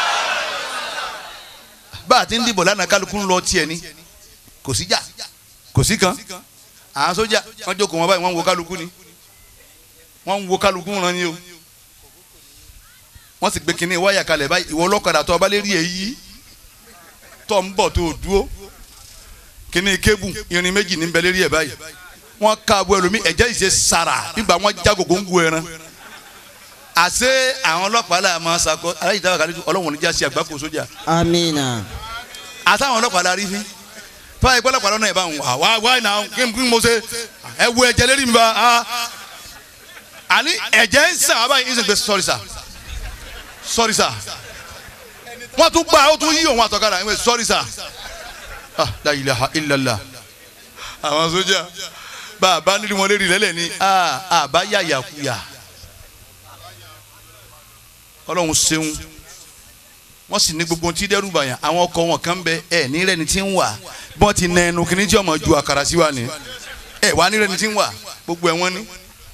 bá a ti ń dìbò lánàá kálukú ń lọ tiẹ̀ ni kò sí jà kò sí kan àwọn sójà wọ́n jókòó wọn báyìí wọ́n ń wo kálukú ni wọ́n ń wo kálukú wọn ni o wọ́n sì gbé kinní wáyà kalẹ̀ báyìí ìwọ ọlọ́kadà tó ọba lè rí èyí tó ń bọ̀ tó o dúró kinní kébù irin méjì ní bẹ́lẹ́ rí ẹ̀ báyìí wọ́n ká abo ẹlòmí ẹ̀jẹ̀ ìṣe sara nígbà wọ́n já gògó ń gu ẹran àṣé àwọn ọlọ́pàá là máa ṣàkó aláìsí àkàlẹ́ ọlọ́run níjà sí àgbákò sójà Amina. àtàwọn ọlọ́pàá la rí fi fáwọn ìpínlẹ̀ ọlọ́pàá lọ́nà ẹ̀ bá ń wà wá wá ìnà kí n kí n mo ṣe ẹ wo ẹ̀jẹ̀ lérí mi bá a àní ẹ̀jẹ̀ ń sàn wá báyìí ń sìn pé sọ́rí sà sọ́rí sà wọ́n tún gbà ó tún yí òun àtọ̀kadà ẹ̀ sọ́rí sà ah la ilaha illallah àwọn sójà bá a bá nílùú wọn lérí lẹ́lẹ̀ ni a bá yàyà kuyà ọlọ́run ṣeun wọ́n sì ní gbogbo tí dẹ́rù bàyàn àwọn ọkọ̀ wọn kan bẹ ẹ ní rẹ́ni tí ń wà bọ́n ti nà ẹnu kìíní tí ọmọ ju àkàrà sí wa ni ẹ wà ní rẹ́ni tí ń wà gbogbo ẹ̀ wọ́n ní.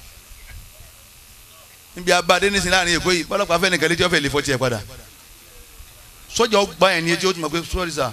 níbi abadé nísìnyí láàrin èkó yìí bọ́lọ́pàá fẹ́ nìkan létí ọ̀fẹ́ lè fọ́ tiẹ̀ padà sọ́jà ọgbà yẹn ní etí ó ti mọ̀ pé sọ́ọ́rì sà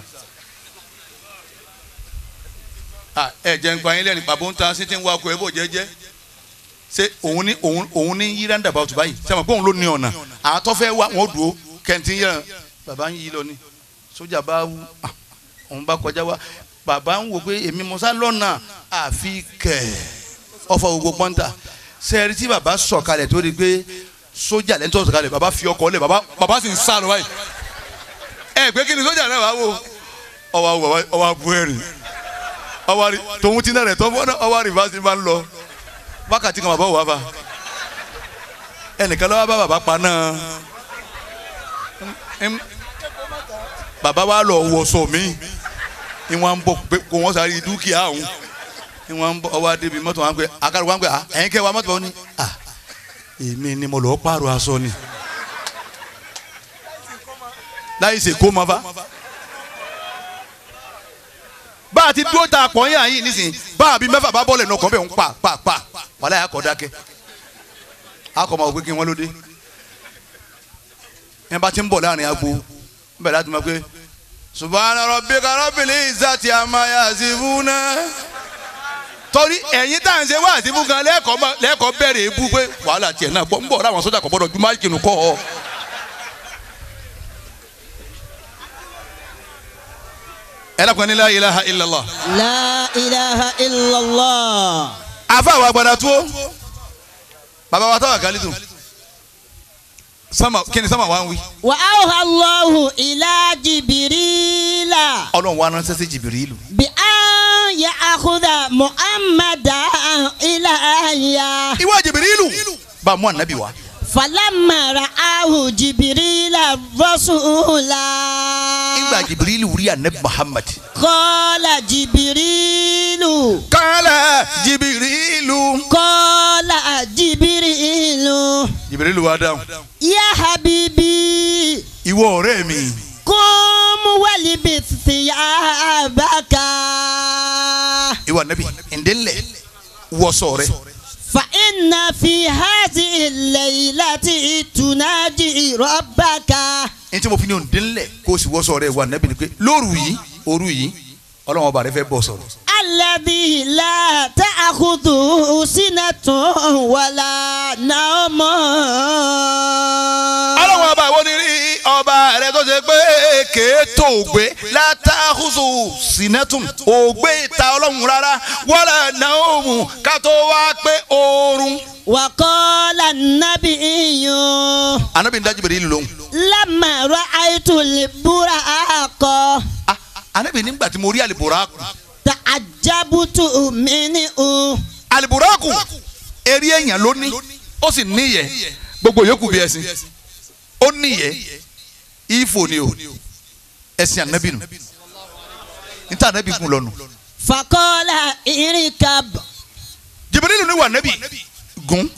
Ah, ẹ jẹ́ nípa yín lẹ́nu pàbó ń ta sí ti ń wakọ̀ ẹ bò jẹ́jẹ́ ṣé òun ní òun òun ní yí roundabout báyìí sẹ́wọ̀n pé òun ló ní ọ̀nà àwọn tó fẹ́ wá wọn dúró kẹ́ntì yẹn bàbá ń yí lọ ni sójà bá wú ah, òun bá kọjá wá bàbá ń wò pé èmi mọ̀sá lọ́nà àfi kẹ̀ ọ̀fọ̀ gbogbo pọ́ńtà sẹ́ẹ̀rì tí bàbá sọ̀kalẹ̀ tó di pé sójà lẹ́ńtọ́ sọ̀kalẹ̀ bàbá fi ọkọ̀ lẹ̀ bàbá bàbá sì ń sá lọ báyìí ẹ pé kí ni sójà náà wá wò ọwọ́ àwọ̀ bàbá ọwọ́ àbú ẹ̀rìn ọwọ́ àrí tòun ti náà rẹ̀ tọ́ fọ́nà ọwọ́ àrí bá ti máa ń lọ wákàtí kan bàbá wò wá fa ẹnìkan lọ́wọ́ bá bàbá pa náà Em- bàbá wa lọ wọ̀sọ̀ mi ni wọ́n ń bọ̀ pé kò wọ́n sáré dúkìá òun ni wọ́n ń bọ̀ ọwọ́ adébi mọ́tò wọn pé akárò wọn pé ẹ̀yin kẹ́ wa mọ́tò wọn ni ah èmi ni mo lọ pààrọ̀ aṣọ ni láyé ṣe kó ma fa bá a ti dúró ta àpọ̀yìn àyìn nísìnyí bá a bí mẹ́fà bá bọ́ọ̀lù ẹ̀nà kan bẹ́ẹ̀ ń pa pa pa wàhálà yà kọ́ dákẹ́ akọ̀ máa wò pé kí wọ́n ló dé yẹn bá ti ń bọ̀ láàrin agbo bẹ́ẹ̀ láti máa pé subhana rabbika rabbil izzati amma yasifuna torí ẹ̀yin tá à ń ṣe wá àti fúngan lẹ́ẹ̀kọ́ máa- lẹ́ẹ̀kọ́ bẹ̀rẹ̀ ebú pé wàhálà tiẹ̀ náà pọ̀ ń bọ̀ láwọn sójà kò gbọ́dọ̀ ju máìkì nù kọ́ ọ. ẹ lákùn ní la ilaha illallah. La ilaha illallah. àfa àwọn agbada tó bàbá wa táwa kálítù sama kí ni sama wa ń wí وأوحى الله إلى جبريل ọlọ́run wa ránṣẹ́ sí jìbìrìlù بأن يأخذ محمدا إلى آية ìwọ jìbìrìlù bá a mú ànábì wá فلما رآه جبريل رسولا ìgbà jìbìrìlù rí ànábì muhammad قال جبريل kálá jìbìrìlù قال جبريل jìbìrìlù wa dáhùn يا حبيبي ìwọ ọ̀rẹ́ mi قم ولبس ثيابك ìwọ ànábì ǹdẹ́lẹ̀ wọṣọ rẹ فإن في هذه الليلة تناجي ربك ní tí mo fi ní ǹdẹ́lẹ̀ kó o sì wọṣọ rẹ ìwọ ànábì ni pé lóru yìí òru yìí ọlọ́run ọba rẹ fẹ́ bọ̀ sọ̀rọ̀ الذي لا تأخذه سنة ولا نوم ọlọ́run ọba wo ni rí ọba rẹ tó ṣe pé kéétò ògbé látàkùsù sinetun ògbé ìta ọlọ́run rárá wọ́lá náà ká tó wá pé oorun. وقال النبي anabi ń dájú bèrè ìlú lóhùn. لما رأيت البراق Ah, anabi nígbà tí mo rí aliburaku تعجبت منه aliburaku eré èèyàn ló ní ó sì níyẹ gbogbo yòókù bí ẹṣin ó níyẹ ifo ni o ẹṣin anabi nù níta anabi gùn lọ́nu. فقال اركب jibirilu ni wà anabi gùn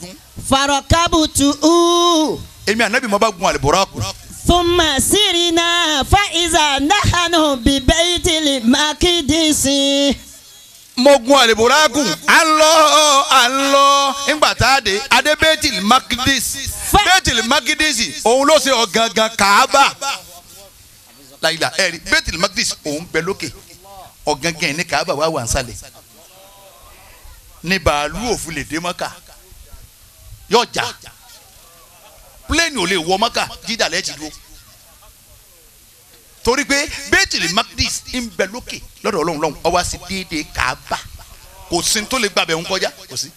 فركبته èmi anabi mo bá gun aliburaku ثم سرنا فإذا نحن ببيت المقدس mo gun aliburaku à ń lọ à ń lọ ńgbà tá a dé adé bẹ́tìlì makidisi Fẹ́- bẹ́tìlì makidisi òun ló ṣe ọ̀gangan kàába láyìlá ẹ̀rí bẹ́tìlì makidisi òun bẹ lókè ọ̀gangan ẹ̀ ní kàába wà wà ń sálẹ̀ ní bàálù òfin lè dé mọ́kà yóò jà pléènì ò lè wọ mọ́kà jídà lẹ́ẹ̀tì dúró torí pé bẹ́tìlì makidisi ń bẹ lókè lọ́dọ̀ ọlọ́run lọ́hùn ó wá sí déédéé kàába kò sí ní tó lè gbàbẹ̀ ń kọjá kò sí.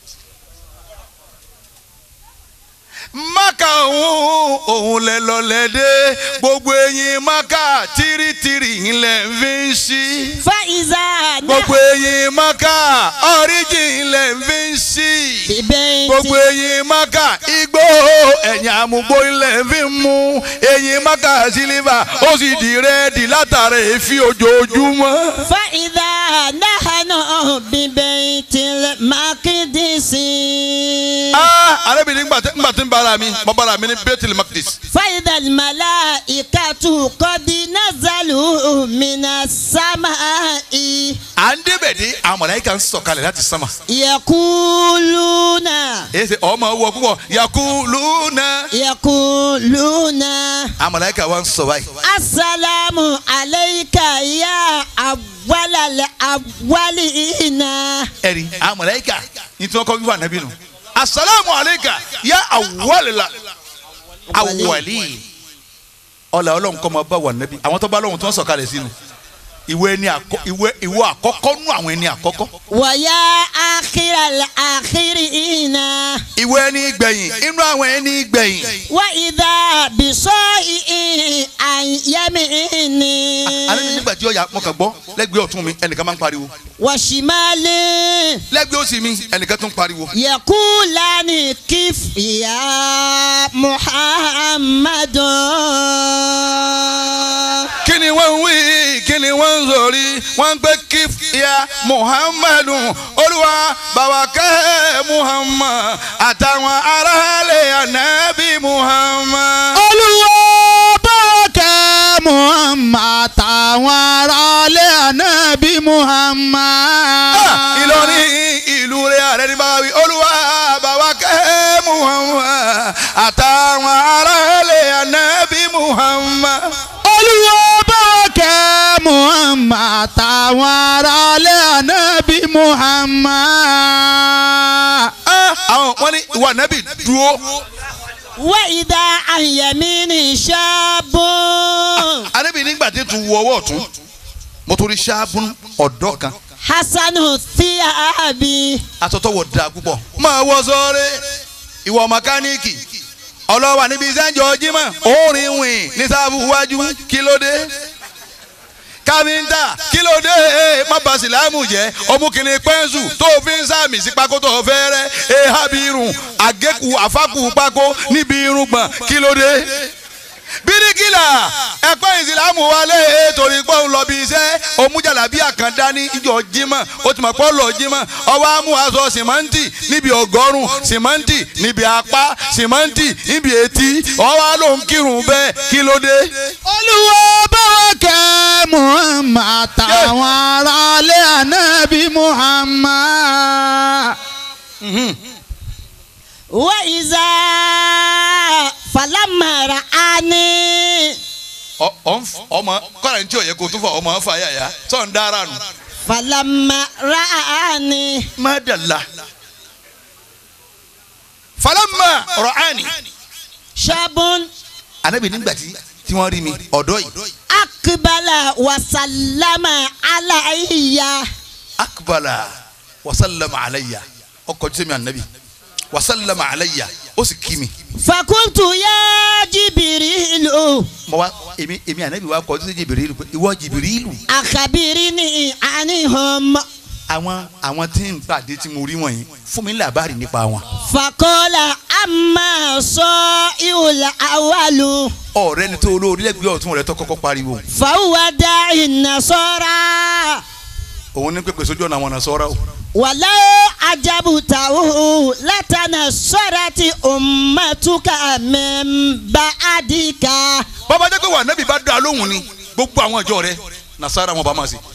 maka òun òun lẹ lọlẹ dé gbogbo eyín maka tìrìtìrì ńlẹ fi ń ṣí فإذا gbogbo نحن eyín maka ọríjì ńlẹ fi ń ṣí ببيت gbogbo eyín maka igbó ẹ̀yìn àmúgbó ńlẹ fi ń mú eyín maka sílífà ó sì di rẹ́ẹ̀dì látara èéfín ojoojúmọ́. فإذا نحن ببيت المقدس ah arábìnrin ńgbà tí ńgbà tí ń bára mi mo bára mi ní bethel makdis فإذا الملائكة قد نزلوا من السماء à ń débẹ̀ dé àwọn mọ̀láyíkà ń sọ̀kalẹ̀ láti sánmà. يقولون èyí ṣe ọmọ wọ púpọ̀ yakuluna. يقولون àwọn mọ̀láyíkà wa ń sọ báyìí. السلام عليك يا أول الأولين ẹ̀rí àwọn mọ̀láyíkà ní tí wọ́n kọ́ wíwà nàbí nù. asalaamu aleyka ya awalila awali. ọ̀là ọlọ́run kọ́ máa bá wà nàbí àwọn tó bá lọ́hùn tó ń sọ̀kalẹ̀ sínú. ìwé ẹni àkọ́ ìwé ìwọ àkọ́kọ́ nú àwọn ẹni àkọ́kọ́. ويا آخر الآخرين ìwé ẹni gbẹ̀yìn inú àwọn ẹni gbẹ̀yìn. وإذا بصائع عن يميني alẹ́ mi nígbà tí ọ̀yà mọ̀kàn gbọ́ lẹ́gbẹ̀ẹ́ ọ̀tún mi ẹnìkan máa ń pariwo وشمال lẹ́gbẹ̀ẹ́ òsì mi ẹnìkan tún ń pariwo. يقولان كيف يا محمد kí ni wọ́n ń wí kí ni wọ́n ń sọ̀rí wọ́n ń pẹ́ kí ya muhammadu olúwa bàbá kẹ́ muhammad àtàwọn aráàlẹ̀ ànábì muhammad. olúwo bọ́ọ̀kẹ́ muhammad táwọn aráalé ànábì muhammad. Ah, ìlọrin ìlú rẹ̀ ààrẹ ní báwa wí olúwa bàbá kẹ́ muhammad àtàwọn aráàlẹ̀ ànábì muhammad. olúwo bọ́ọ̀kẹ́ muhammad táwọn aráalé ànábì muhammad. Ah, àwọn wọn ní ìwà ànábì dúró. وإذا عن يمين شاب ànábì nígbà tí tún wọ ọwọ́ ọ̀tún mo torí ṣáàbùn ọ̀dọ́ kan حسن الثياب asọtọwọ da púpọ̀. máa wọ sọrẹ ìwọ mẹkáníìkì ọlọ́wà níbi iṣẹ́ ń jọ jímọ̀ orin wìn ní sáfù wájú kí ló dé káfíńtà kí ló dé má bà sílámù jẹ́ ọmọkùnrin pẹ́ńsù tó fi ń sàmì sí pákó tó fẹ́ rẹ́ ehabi irun àgékù àfákù pákó níbi irùngbọ̀n kí ló dé bíríkìlà ẹ̀kọ́ ìsìlámù wálé torí pé òun lọ bí iṣẹ́ òmùjàlábí àkàndá ní ìjọ jímọ̀ ó ti mọ̀ pé ó lọ jímọ̀ ọwọ́ amú aṣọ sìmẹ́ǹtì níbi ọgọ́rùn sìmẹ́ǹtì níbi apá sìmẹ́ǹtì níbi etí ọwọ́ ló ń kírun bẹ́ẹ̀ kí ló dé. olúwo báwa kẹ́ muhammad àtàwọn aráalé ànábì muhammad. وإذا فلما رآني Ọ- ọ ń f- ọmọ kọ́ra ní tí ò yẹ kó tó fọ ọmọ fà yàyà sọ̀ ń dára nù. فلما رآني mádàlá. falama rọ̀ánì. شاب anabi nígbà tí tí wọ́n rí mi ọ̀dọ́ yìí. أقبل وسلم علي akbala wasalama alayya ọkọ̀ tí sẹ́mi anabi wasalama alayya ó sì kí mi. فقلت يا جبريل mo wá èmi èmi anabi wa kọ́ sí jìbìrìlù pé ìwọ jìbìrìlù. أخبرني عنهم àwọn àwọn tí ń pàdé tí mo rí wọ̀nyí fún mi ní làbárì nípa wọn. فقال أما صائع الأول ọ̀rẹ́ ni tó olórí lẹ́gbẹ̀ẹ́ ọ̀tún rẹ̀ tó kọ́kọ́ pariwo. فهو داعي النصارى òun ní pépè sójú ọ̀nà àwọn ọ̀nà sọ́ra o. ولو عجبته لتنصرت أمتك من بعدك bàbá jẹ́ pé wà nẹ́bí bá dá lóhùn ni gbogbo àwọn ìjọ rẹ̀ nasara wọn bá máa sìn.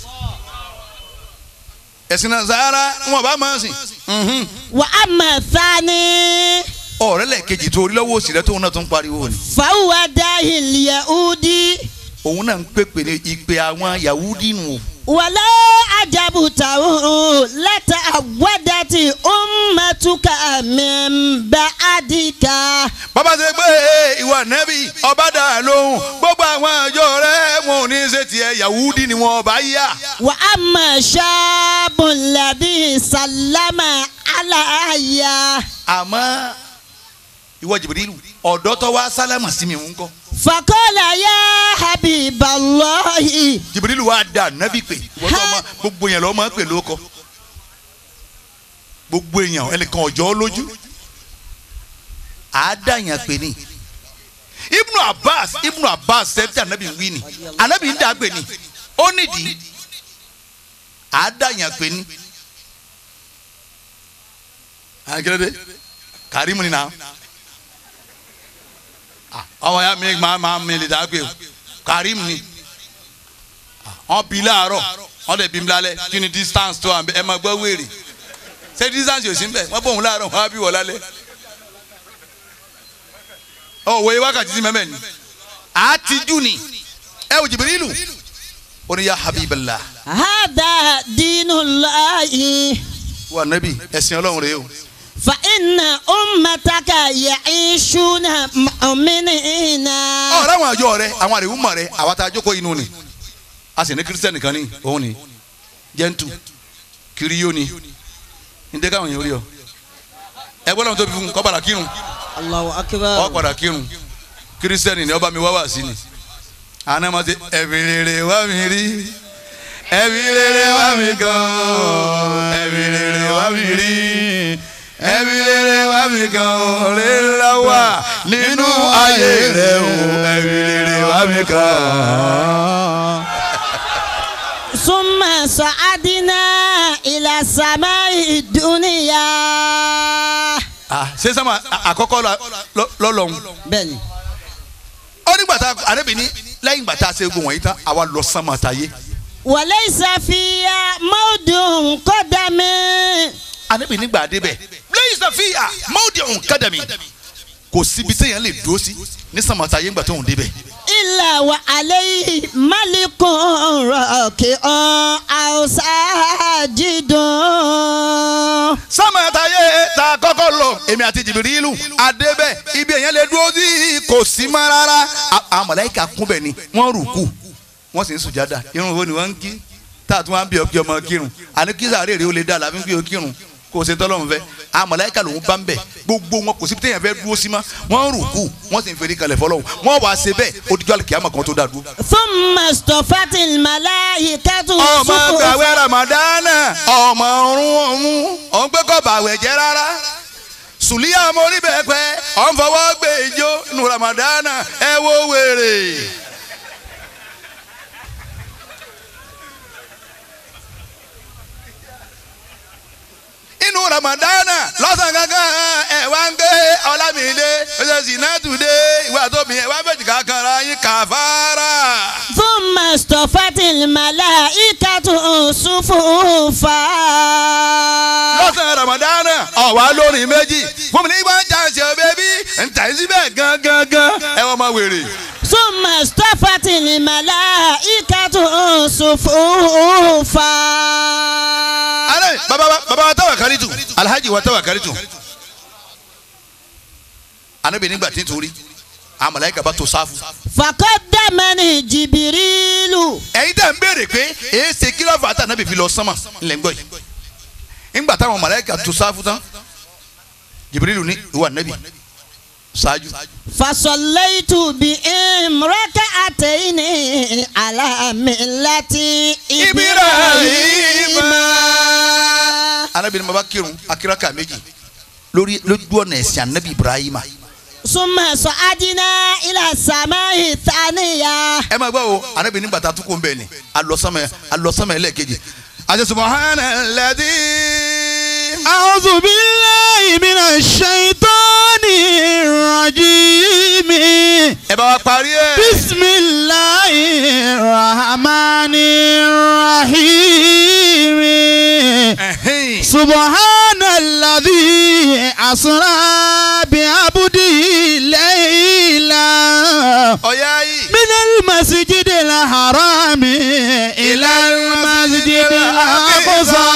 ẹ̀sìn nasara wọn bá máa sìn. Mhm. وأما الثاني ọ̀rẹ́ lẹ́ẹ̀kejì tó orí lọ́wọ́ òsì rẹ̀ tóun náà tún pariwo ni. فهو داعي اليهودي òun náà ń pèpè ní ìpè àwọn yahudi nù o. ولو عجبته لتعودت أمتك من بعدك bàbá ṣe pé ìwà nẹ́bí ọba dá lóhùn gbogbo àwọn ìjọ rẹ̀ wọn ò ní ṣe tiẹ̀ yahudi ni wọn ọba yá. وأما الشاب الذي سلم علي àmọ́ ìwọ jìbìrìlù ọ̀dọ́ tó wá sálámà sí mi ń kọ́. فقال يا حبيب الله jìbìrìlù wa dà nẹ́bí pé ìwọ tó ọmọ gbogbo yẹn lọ́ọ́ máa pè lóko. gbogbo èèyàn ẹnìkan ọjọ́ lójú. àádáyàn pè ní. ibnu abbas ibnu abbas sẹ́ńtì anabi ń wí ni anabi ń dà pè ní ó nídìí àádáyàn pè ní. àgẹ́rẹ́dẹ́ kàrímù ni náà ọmọ ya mi máa máa mi lè dá pé o kàrímù ni wọn bí láàárọ̀ wọn lè bí mi lálẹ́ kí ni distance tó wà ẹ máa gbọ́ wèrè ṣé distance yóò sí ń bẹ̀ wọ́n bọ̀ wọn láàárọ̀ wọn á bí wọ lálẹ́ ọ wòye wákàtí sí mẹ́mẹ́ ni àtijọ́ ni ẹ wò jìbìrìlù ó ní ya habiballah هذا دين الله wà nẹ́bí ẹ̀sìn ọlọ́run rèé o فإن أمتك يعيشون مؤمنين ọ̀rọ̀ àwọn àjọ rẹ àwọn àrèwú mọ̀ rẹ àwa tá a jókòó inú ni a sì ní kírísítẹ́nì kan ní òun ni jẹ́ntù kiriyó ni ní dẹ́ka àwọn èèyàn rí ọ ẹgbẹ́ lọ́wọ́ tó fi fún kọ́ padà kírun الله ọ أكبر padà kírun kírísítẹ́nì ni ọba mi wá wá sí ni àná ma ṣe ẹ̀mí rere wá mi rí ẹ̀mí rere wá mi gan ẹ̀mí rere wá mi rí ẹ̀mí rere wá mi gan rere la wà nínú ayé rẹ o ẹ̀mí rere wá mi gan. ثم صعدنا إلى السماء الدنيا ah ṣé sábà àkọ́kọ́ lọ́lọ́hún بني ó nígbà tá a àrẹ́bí ní lẹ́yìn ìgbà tá a ṣe gbogbo wọ̀nyí tán àwa lọ sánmọ̀ táyé وليس فيها موضع قدم àrẹ́bí nígbà débẹ̀ lẹ́yìn sàfihà mọ́ọ̀dì ọ̀hún kádàmì kò síbi téèyàn lè dúró sí ní sánmọ̀ táyé ńgbà tó ń débẹ̀ إلا وعليه ملك راكع أو ساجد sánmọ̀ táyé tá a kọ́kọ́ lọ èmi àti jìbìrìlù àdébẹ̀ ibi èèyàn lè dúró sí kò sí mọ́ rárá À- àwọn màláíkà kúnbẹ̀ ni wọ́n rùkù wọ́n sì ń sùjádà irun wo ni wọ́n ń kí tá a tún wá ń bí ọkì ọmọ kírun àní kí sàárè rè ó lè dá làbí ń bí o kírun kò sí tọ́lọ́run fẹ́ àwọn màláíkà lòun bá ń bẹ̀ gbogbo wọn kò sí bí téèyàn fẹ́ dúró sí ma wọ́n ń rùkú wọ́n sì ń fèrè kalẹ̀ fọlọ́run wọ́n wàá ṣe bẹ́ẹ̀ odijọ́ àlùkìyàmọ̀ kan tó dá dúró. ثم اصطفت الملائكة ọmọ صفوفا gbàwé ramadana ọmọ ọrùn ọmú ọ̀n pé kọ́ bàwẹ̀ jẹ́ rárá sùlíà mórí bẹ́ẹ̀ pẹ́ ọ̀n fọwọ́ gbé ijó nu ramadana ẹ wo wèrè. inú ramadana lọ́sàn gangan ẹ wá ń gbé ọlámìdé ọjọ́ sinatudé ìwà tóbi ẹ wá fẹ̀jì kankan ra yín kàfàrà. ثم اصطفت الملائكة صفوفا lọ́sàn ramadana ọ̀wá lórin méjì fún mi ní wọ́n jàǹsì bẹ́bí ntà síbẹ̀ gangan ẹ wọ́n máa wèrè. ثم اصطفت الملائكة صفوفا alẹ́ baba wa baba wa tawa karitu alhaji wa tawa karitu anabi nígbà tí n torí àwọn màláíkà bá tó sáfù. فقدمني جبريل ẹ̀yin tẹ̀ ń béèrè pé èyí ṣe kí lọ́ọ̀fà tá anabi fi lọ sánmà ńlẹ̀ ń gbọ́ yìí. ńgbà táwọn màláíkà tó sáfù tán jibirilu ní ìwà anabi ṣáájú. فصليت بهم ركعتين على ملة إبراهيم anabi ní baba kírun akíraka méjì lórí lójú ọ̀nà ẹ̀sìn anabi ibrahima. ثم صعدنا إلى السماء الثانية ẹ máa gbọ́ o anabi nígbà tá a tún kó ń bẹ̀ ni alọ́sánmẹ́ alọ́sánmẹ́ ẹlẹ́ẹ̀kejì. àti subahana lẹ́dí. أعوذ بالله من الشيطان الرجيم ẹ bá wa parí ẹ. بسم الله الرحمن الرحيم Ẹ̀hìn. سبحان الذي أسرى بعبده ليلا ọ̀yá yìí. من المسجد الحرام إلى المسجد الأقصى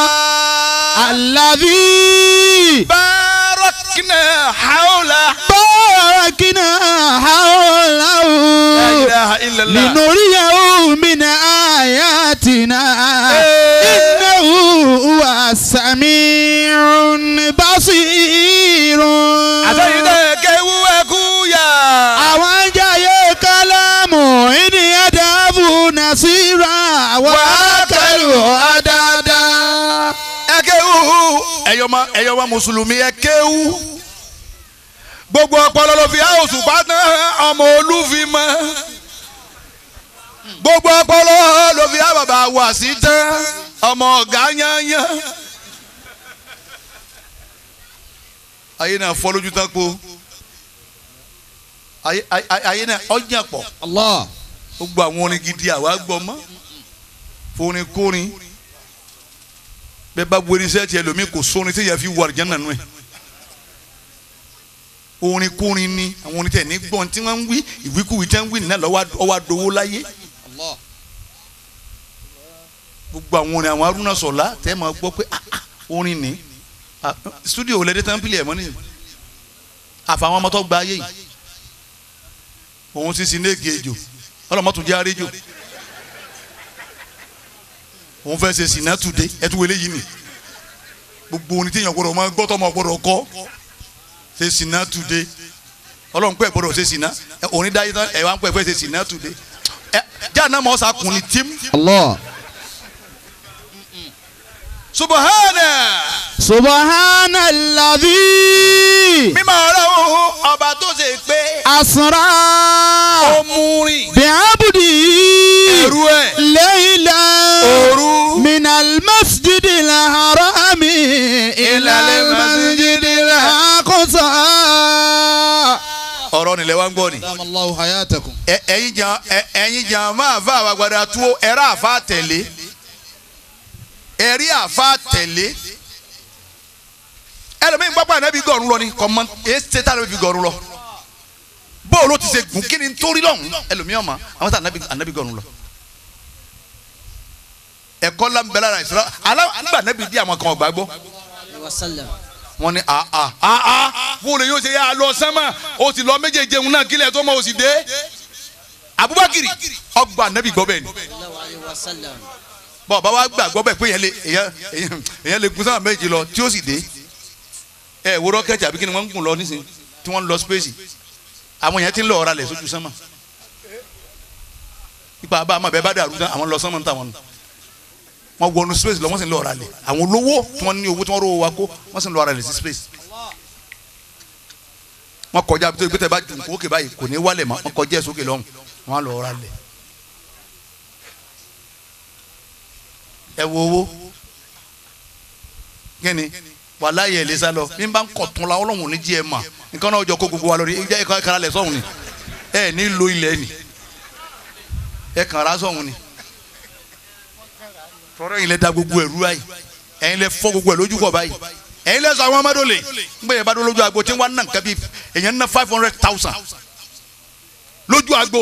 الذي باركنا حوله باركنا حوله لا إله إلا الله لنريه من آياتنا إنه هو السميع البصير àtẹ̀yìn náà kéwú ẹkú yá. àwọn jayé kálámù ìní ẹ̀dáàbù nàṣírà wà kẹlù àdáadá. ẹ kéwú ẹ̀yọ́mọ ẹ̀yọ́mọ mùsùlùmí ẹ kéwú. gbogbo ọpọlọ ló fi áwòsùn pátá ọmọ olúfin mọ. gbogbo ọpọlọ ló fi ábàbà wà sí tán ọmọ ọ̀gá yányán. ayé náà fọ́ lójú tán po ayé ayé- ayé náà ọjà pọ̀ Allah. gbogbo àwọn orin gidi àwa gbọ́ mọ́ forin kórin bẹ́ẹ̀ bá wẹni sẹ́ẹ̀tì ẹlòmíì kò sórin tí yẹn fi wà àlùjánnà nù ẹ̀ orin kórin ni àwọn orin tẹ̀ ní gbọ́n tí wọ́n ń wí ìwíkúwí tẹ́ ń wí nìyẹn lọ́wọ́ ọwọ́ adowó láyé gbogbo àwọn orin àwọn arúnà sọ̀lá tẹ́ máa gbọ́ pé ah, ah, orin ni Ah, studio lẹ́dẹ́ tán pílẹ̀ ẹ̀ mọ́ nìyẹn àfàwọn ọmọ tó gba ayé yìí òun sì sin ní ègè ejò ọlọmọtò jẹ àrẹjò òun fẹ́ ṣe sinna tude ẹtú wẹlé yìí ni gbogbo oní téèyàn gbọ́dọ̀ máa gbọ́ tọmọ gbọ́dọ̀ kọ ṣe sinna tude Ọlọ́run pẹ gbọ́dọ̀ ṣe sinna ẹ, òní dáyé tán ẹ wá ń pẹ fẹ́ ṣe sinna tude ẹ jáàná mọ ọsà kùn ní tím. Allah. subahana subhanalladhi mímọ́ Ọlọ́run ọba tó ṣe pé asra ó mú rìn bi'abdi ẹrú ẹ layla òru min al-masjid al-haram ila al-masjid al-aqsa. ọ̀rọ̀ nílẹ̀ wá ń gbọ́ ni. Dama Allahu hayatakum. ẹ- ẹ̀yin jan ẹ- ẹ̀yin jan máa fa àwọn agbada tó ẹ̀rọ àfa tẹ̀lé ẹ̀rí àfa tẹ̀lé ẹlòmíín gbọ́ pé ànábì gọ̀ọ̀rún lọ ni kọ́mọ èyí ṣe tá ànábì fi gọ̀ọ̀rún lọ bóòlù ó ti ṣe gùn kí ni torí lọ́hùn ẹlòmíín ọ̀ma àwọn tá ànábì ànábì gọ̀ọ̀rún lọ ẹ̀kọ́ lámbẹ́lá rà ìṣúra alá nígbà ànábì dí àwọn kan ọ̀gbà gbọ́ wọ́n ní àà àà bóòlù yóò ṣe yá lọ sánmà ó sì lọ méjèèjì òun náà kílẹ̀ tó mọ̀ ó sì dé abubakiri ọgbà anabi gbọ́ bẹ́ẹ̀ ni bọ́ọ̀ bá wa gbàgbọ́ bẹ́ẹ̀ pé èèyàn lè èèyàn èèyàn- èèyàn lè gun sáà méjì lọ tí ó sì dé ẹ wo rọ́kẹ́tì àbí kí ni wọ́n ń gùn lọ nísìnyí tí wọ́n ń lọ space àwọn èèyàn ti ń lọ ọ̀rá lẹ̀ sójú sánmà ipa bá a máa bẹ́ẹ̀ bá dàrú tán àwọn lọ sánmà ń tà wọn nù wọ́n wọnú space lọ wọ́n sì ń lọ ọ̀rá lẹ̀ àwọn olówó tí wọ́n ní owó tí wọ́n rówó wa kó wọ́n sì ń lọ ọ̀rá lẹ̀ sí space wọ́n kọjá bí tó gbé tẹ bá jùn kókè báyìí kò ní wálẹ̀ mọ́ wọ́n kọjá ẹ̀ sókè lọ́hùn wọ́n á lọ ọ̀rá lẹ̀ ẹ wo owó kíni wàláyé ẹ̀ lè sá lọ bí n bá ń kọ̀ tún la ọlọ́run ní jí ẹ mà nǹkan náà jọ kó gbogbo wa lórí ẹ jẹ́ ẹ kára lẹ̀ sọ́hun ni ẹ ní lo ilẹ̀ ni ẹ kàn ra sọ́hun ni tọ́rọ yìí lẹ da gbogbo ẹ̀rú báyìí ẹ̀yin lẹ fọ́ gbogbo ẹ̀ lójú kọ̀ báyìí ẹ̀yin lẹ sọ àwọn ọmọdé lè ń gbé yẹn bá dó lójú agbo tí wọ́n á nà nǹkan bíi èèyàn ná five hundred thousand lójú agbo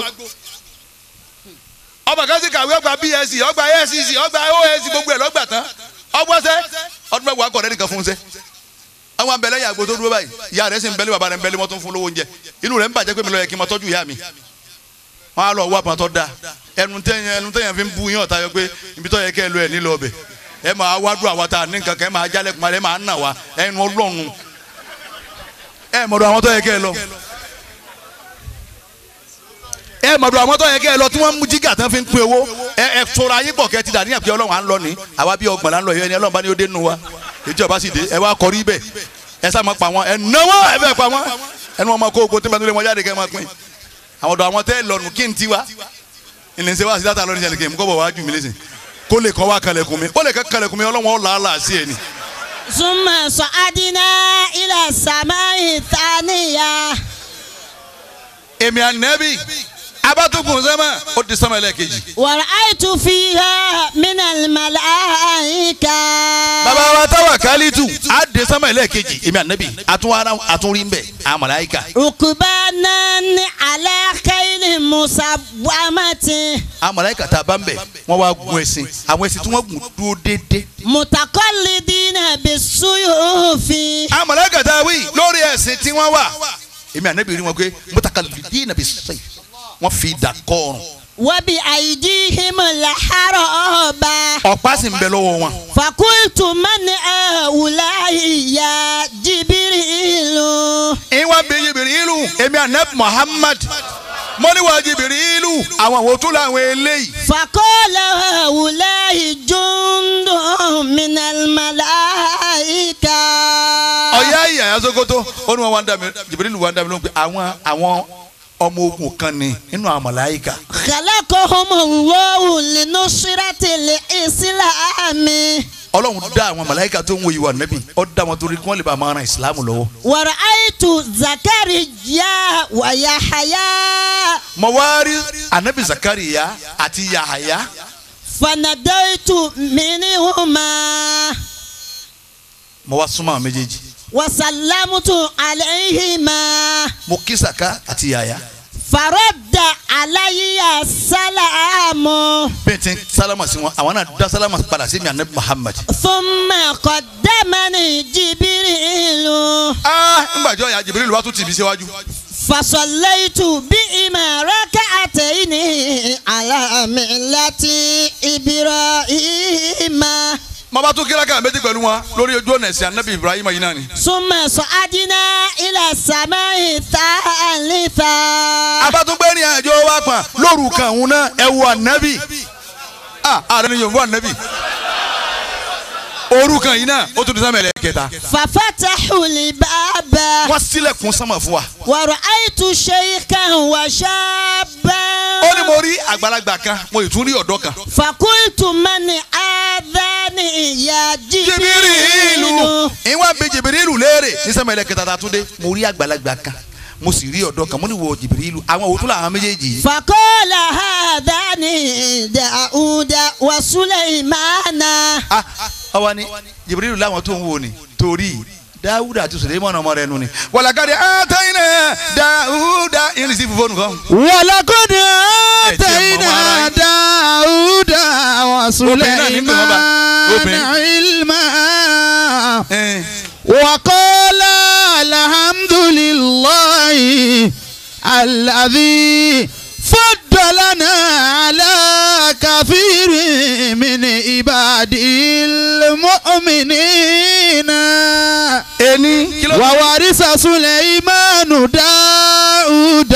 ọba kan sì kàwé ọgbà bsc ọgbà scc ọgbà osc gbogbo ẹ̀ lọ́gbà tán ọgbọ́sẹ́ ọdún mẹ́wàá kọ̀ rẹ́nìkan fún un sẹ́ àwọn abẹ́lẹ́ yà gbó tó dúró báyìí ìyá rẹ̀ sì ń bẹ́lẹ́ bàbá rẹ̀ ń bẹ́lẹ́ mọ́tò fún lówó oúnjẹ inú rẹ̀ ń bàjẹ́ pé mi lọ yẹ kí n máa tọ́jú ìyá mi wọn á lọ wá pọn tó da ẹnu tẹyìn ẹnu tẹyìn fi ń bu yín ọ̀tá yọ pé ibi tó yẹ kẹ́ ẹ lọ ẹ̀ nílò ọbẹ̀ ẹ máa wá dùn àwa ta ní nǹkan kan ẹ máa jálẹ̀ kuma ẹ máa nà wá ẹnu ọlọ́run ẹ mọ̀dọ̀ àwọn tó yẹ kẹ́ ẹ lọ ẹ mọ̀dọ̀ àwọn tó yẹ kẹ́ ẹ lọ tí wọ́n mú jígà tán fi ń pín owó ẹ ẹ tora yín pọ̀ kẹ́ ẹ ti dà níyàn pé ọlọ́run à ń lọ ní àwa bí ọgbọ̀n là ń lọ yẹn ni ọlọ́run bá ní ó dé nu wa ìjọba sì dé ẹ wá kọrí bẹ́ẹ̀ ẹ sá máa pa wọn ẹ náwó ẹ bẹ́ẹ̀ pa wọn ẹnu wọn máa kó ogun tí wọn tó lé wọn jáde kẹ́ ẹ máa pín àwọn ọ̀dọ̀ àwọn tẹ́ lọ́nu kí n ti wá ìlẹ̀nsẹ̀ wá sí dáta lọ́ni sẹ́ni kí n kọ́ bọ̀ wá jù mí lẹ́sìn kó lè kọ́ wá kalẹ̀kùn mi kó lè kọ́ kalẹ̀kùn mi ọlọ́wọ́n ọ̀la àlà sí ẹ̀ ni. ثم صعدنا إلى السماء الثانية èmi ànẹ́bí abátúkùn sẹ́mà ó di sẹ́mà ẹlẹ́ẹ̀kejì. ورأيت فيها من الملائكة bàbá wa táwa kálítù á di sẹ́mà ẹlẹ́ẹ̀kejì èmi ànẹ́bí àtúnwárá àtúnrí ń bẹ̀ àwọn màláíkà. ركبانا على خيل مسومة àwọn màláíkà tá a bá ń bẹ̀ wọ́n wá gun ẹṣin àwọn ẹṣin tí wọ́n gùn dúró déédéé. متقلدين بالسيوف àwọn màláíkà tá a wí lórí ẹṣin tí wọ́n wà èmi ànẹ́bí rí wọn pé mutakalidina bis-sayf wọ́n fi idà kọ́ ọrùn وبأيديهم الحرب ọ̀pá sì ń bẹ lọ́wọ́ wọn. فقلت من هؤلاء يا جبريل ìwà bí jìbìrìlù èmi ànẹ́bí Muhammad mọ́níwá jìbìrìlù àwọn àwọn tó láwọn eléyìí. فقال هؤلاء جند من الملائكة ọ̀yá ìyá Sokoto ó ní wọn wá ń dá mi jìbìrìlù wá ń dá mi lóhùn pé àwọn àwọn ọmọ ogun kan ni nínú àwọn màláíkà. خلقهم الله لنصرة الإسلام ọlọ́run dá àwọn màláíkà tó ń wo ìwà nẹ́bí ó dá wọn torí kí wọ́n lè bá máa ran ìsìlámù lọ́wọ́. ورأيت زكريا ويحيى mo wá rí anabi Zakariya àti Yahaya فناديت منهما mo wá súnmọ́ àwọn méjèèjì وسلمت عليهما mo kí Saka àti Yahaya فرد علي السلام bẹ́ẹ̀ tí sálámà sí wọn àwọn náà dá sálámà padà sí mi anabi Muhammad. ثم قدمني جبريل ah ńgbà jọ ya Jibril wá tún tì mí síwájú. فصليت بهما ركعتين على ملة إبراهيم mo bá tún kíláka méjì pẹ̀lú wọn lórí ojú ọ̀nà ẹ̀sìn anabi Ibrahim yìí náà ni. ثم صعدنا إلى السماء الثالثة abatugbe ni àjọ wa pa lóru kan òun náà ẹ wo anabi ah ààrẹ ni yorùbá anabi òru kan yìí náà ó tún di sámẹ̀lẹ̀ kẹta ففتحوا الباب wọ́n sílẹ̀kùn sánmà fún wa ورأيت شيخا وشابا ó ní mo rí àgbàlagbà kan mo ì tún rí ọ̀dọ́ kan. فقلت من آذاني يا jibirilu جبريل ìwọ́n bí jibirilu léèrè ní sámẹ̀lẹ̀ kẹta tá a tún dé mo rí àgbàlagbà kan mo sì rí ọ̀dọ́ kan mo ní wo jibirilu àwọn òtún làwọn méjèèjì yìí. فقال هذان داود وسليمان ah ọwọ́ ni jibirilu láwọn tó ń wò ni torí dáwúdà àti sùlẹ́mọ̀nà ọmọ rẹ̀ nù ni. wàlàkàdé àtàyìnà dáwúdà irin sí fífọ́nù kan. ولقد آتينا آتينا داود وسليمان Obìnrin. علما Eh. وقال الحمد لله الذي فضلنا على كثير من وورث سليمان داود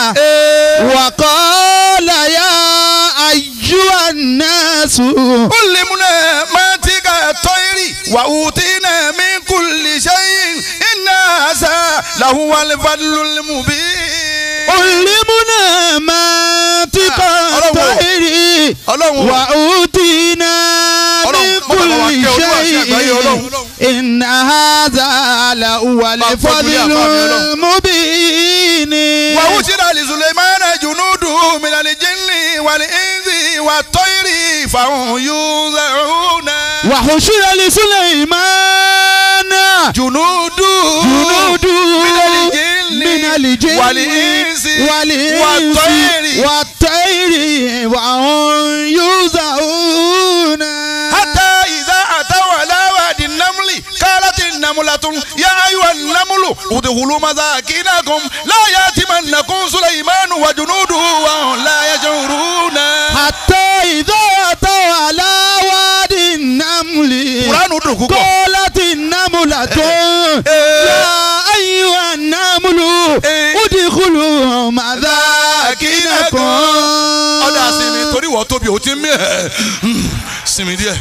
وقال يا أيها الناس علمنا منطق الطير وأوتينا من كل شيء إن هذا لهو الفضل المبين علمنا منطق Ah, Ọlọ́run o. الطير Ọlọ́run o. وأوتينا من Ọlọ́run, má bàbá wa كل kẹ́ olúwa sí àgbáyé شيء Ọlọ́run. إن هذا لهو fojú ní الفضل àfààní Ọlọ́run. المبين وأوتي لسليمان جنوده من الجن والإنس والطير فهم يوزعون وحشر لسليمان جنوده جنود من الجن من الجن والإنس والإنس والطير والطير وهم يوزعون حتى إذا أتوا على وادي النمل قالت النملة يا أيها النمل ادخلوا مساكنكم لا يأتمنكم سليمان وجنوده وهم لا يشعرون حتى إذا أتوا على وادي النمل قرآن dùn púpọ̀. قالت النملة يا أيها النمل ادخلوا مساكنكم ọ̀dà sinmi torí wọ́n tóbi ò ti mí ẹ̀ sinmi díẹ̀.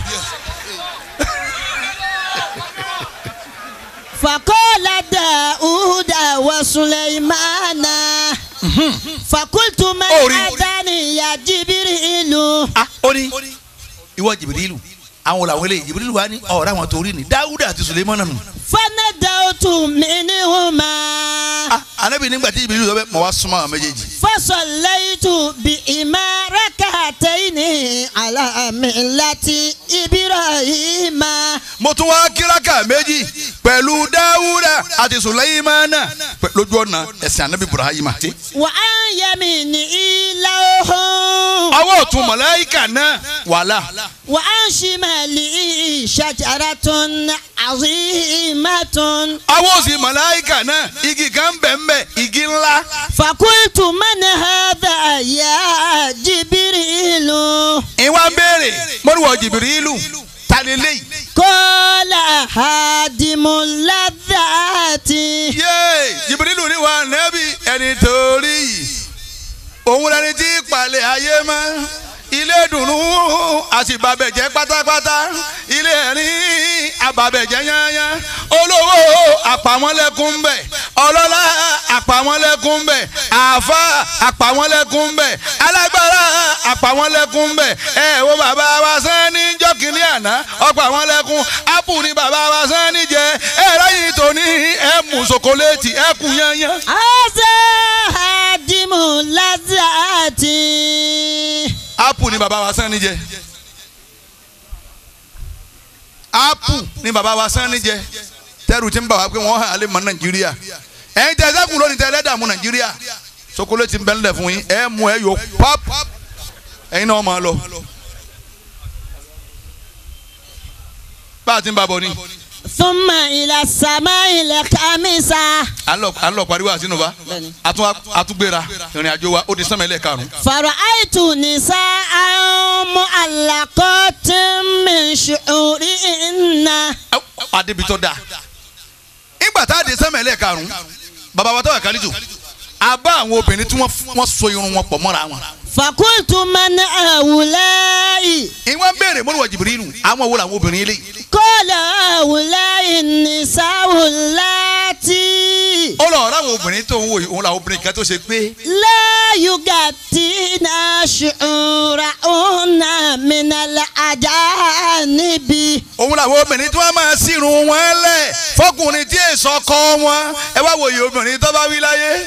فقال داود وسليمان فقلت من أوري. أتاني يا جبريل ah ó ní ìwọ jìbìrìlù àwọn làwọn eléyìí jìbìrìlù wa ní ọ̀rọ̀ àwọn torí ni dáwúdà àti sulemana nù. فندوت منهما ah anabi nígbà tí jìbìrìlù sọ bẹ́ẹ̀ mọ̀ wá súnmọ́ àwọn méjèèjì. فصليت بهما ركعتين على ملة إبراهيم mo tún wá kíráka méjì pẹ̀lú dáwúdà àti sulemana pẹ̀- lójú ọ̀nà ẹ̀sìn anabi ibrahima. وعن يمينه لوح ọwọ́ ọ̀tún mọ̀láyíkà náà wàhálà. وعن شماله شجرة عظيمة ọwọ́ òsì mọ̀láyíkà náà igi kan bẹ̀m̀bẹ̀ igi ńlá. فقلت من هذا يا جبريل ìwà ń béèrè mọ́rùwọ̀ jìbìrìlù ta ni léyìí. قال هادم اللذات yéé jìbìrìlù ni wà nẹ́bí ẹni torí yìí òun lẹni tí palẹ̀ ayé mọ́ ilé dùnú àṣìbàbẹ̀jẹ́ pátápátá ilé ẹ̀rín àbàbẹ̀jẹ́ yányán olówó àpamọ́lẹ́kùn bẹ̀ ọlọ́lá àpamọ́lẹ́kùn bẹ̀ àáfà àpamọ́lẹ́kùn bẹ̀ alágbára àpamọ́lẹ́kùn bẹ̀ ẹ wo bàbá wa sẹ́ni jọ́kìnní àná ọ̀pamọ́lẹ́kùn ápù ni bàbá wa sẹ́ni jẹ ẹ ráyìn tòní ẹ mú sokoléètì ẹ kú yányán. هذا هادم اللذات ápù ni bàbá wa sẹ́ni jẹ ápù ni bàbá wa sẹ́ni jẹ tẹ́rù tí ń bà wá pé wọ́n hàn án lè mọ nàìjíríà ẹ̀yin tẹ́ sẹ́kùn lónìí tẹ́ lẹ́dààmú nàìjíríà sokoléètì ń bẹ́ ńlẹ̀ fún yín ẹ mú ẹ yọ páp ẹ̀yin náà máa lọ. bá a ti ń bá a bọ̀ ni ثم إلى السماء الخامسة à ń lọ à ń lọ pariwo àtinú wa Bẹ́ẹ̀ni. àtún àtúgbéra ìrìn àjò wa ó di sánmẹ́lẹ̀ karùn-ún. فرأيت نساء معلقات من شعورهن adébítọ́ da ìgbà tá a di sẹ́mẹ̀lẹ̀ karùn-ún bàbá wa tọ́wọ̀ kálíjù a bá àwọn obìnrin tí wọ́n wọ́n so irun wọn pọ̀ mọ́ra wọn. فقلت من هؤلاء ìwọ́n béèrè mọ́lùwà jìbìrìlù àwọn wo làwọn obìnrin eléyìí. قال هؤلاء النساء اللاتي ó lọ ọ̀rọ̀ àwọn obìnrin tó ń wò yìí òun làwọn obìnrin kan tó ṣe pé لا يغطين شعورهن من الأجانب òun làwọn obìnrin tí wọ́n máa sírun wọn lẹ̀ fọkùnrin tí èso kọ́ wọn ẹ wá wòye obìnrin tó bá wí láyé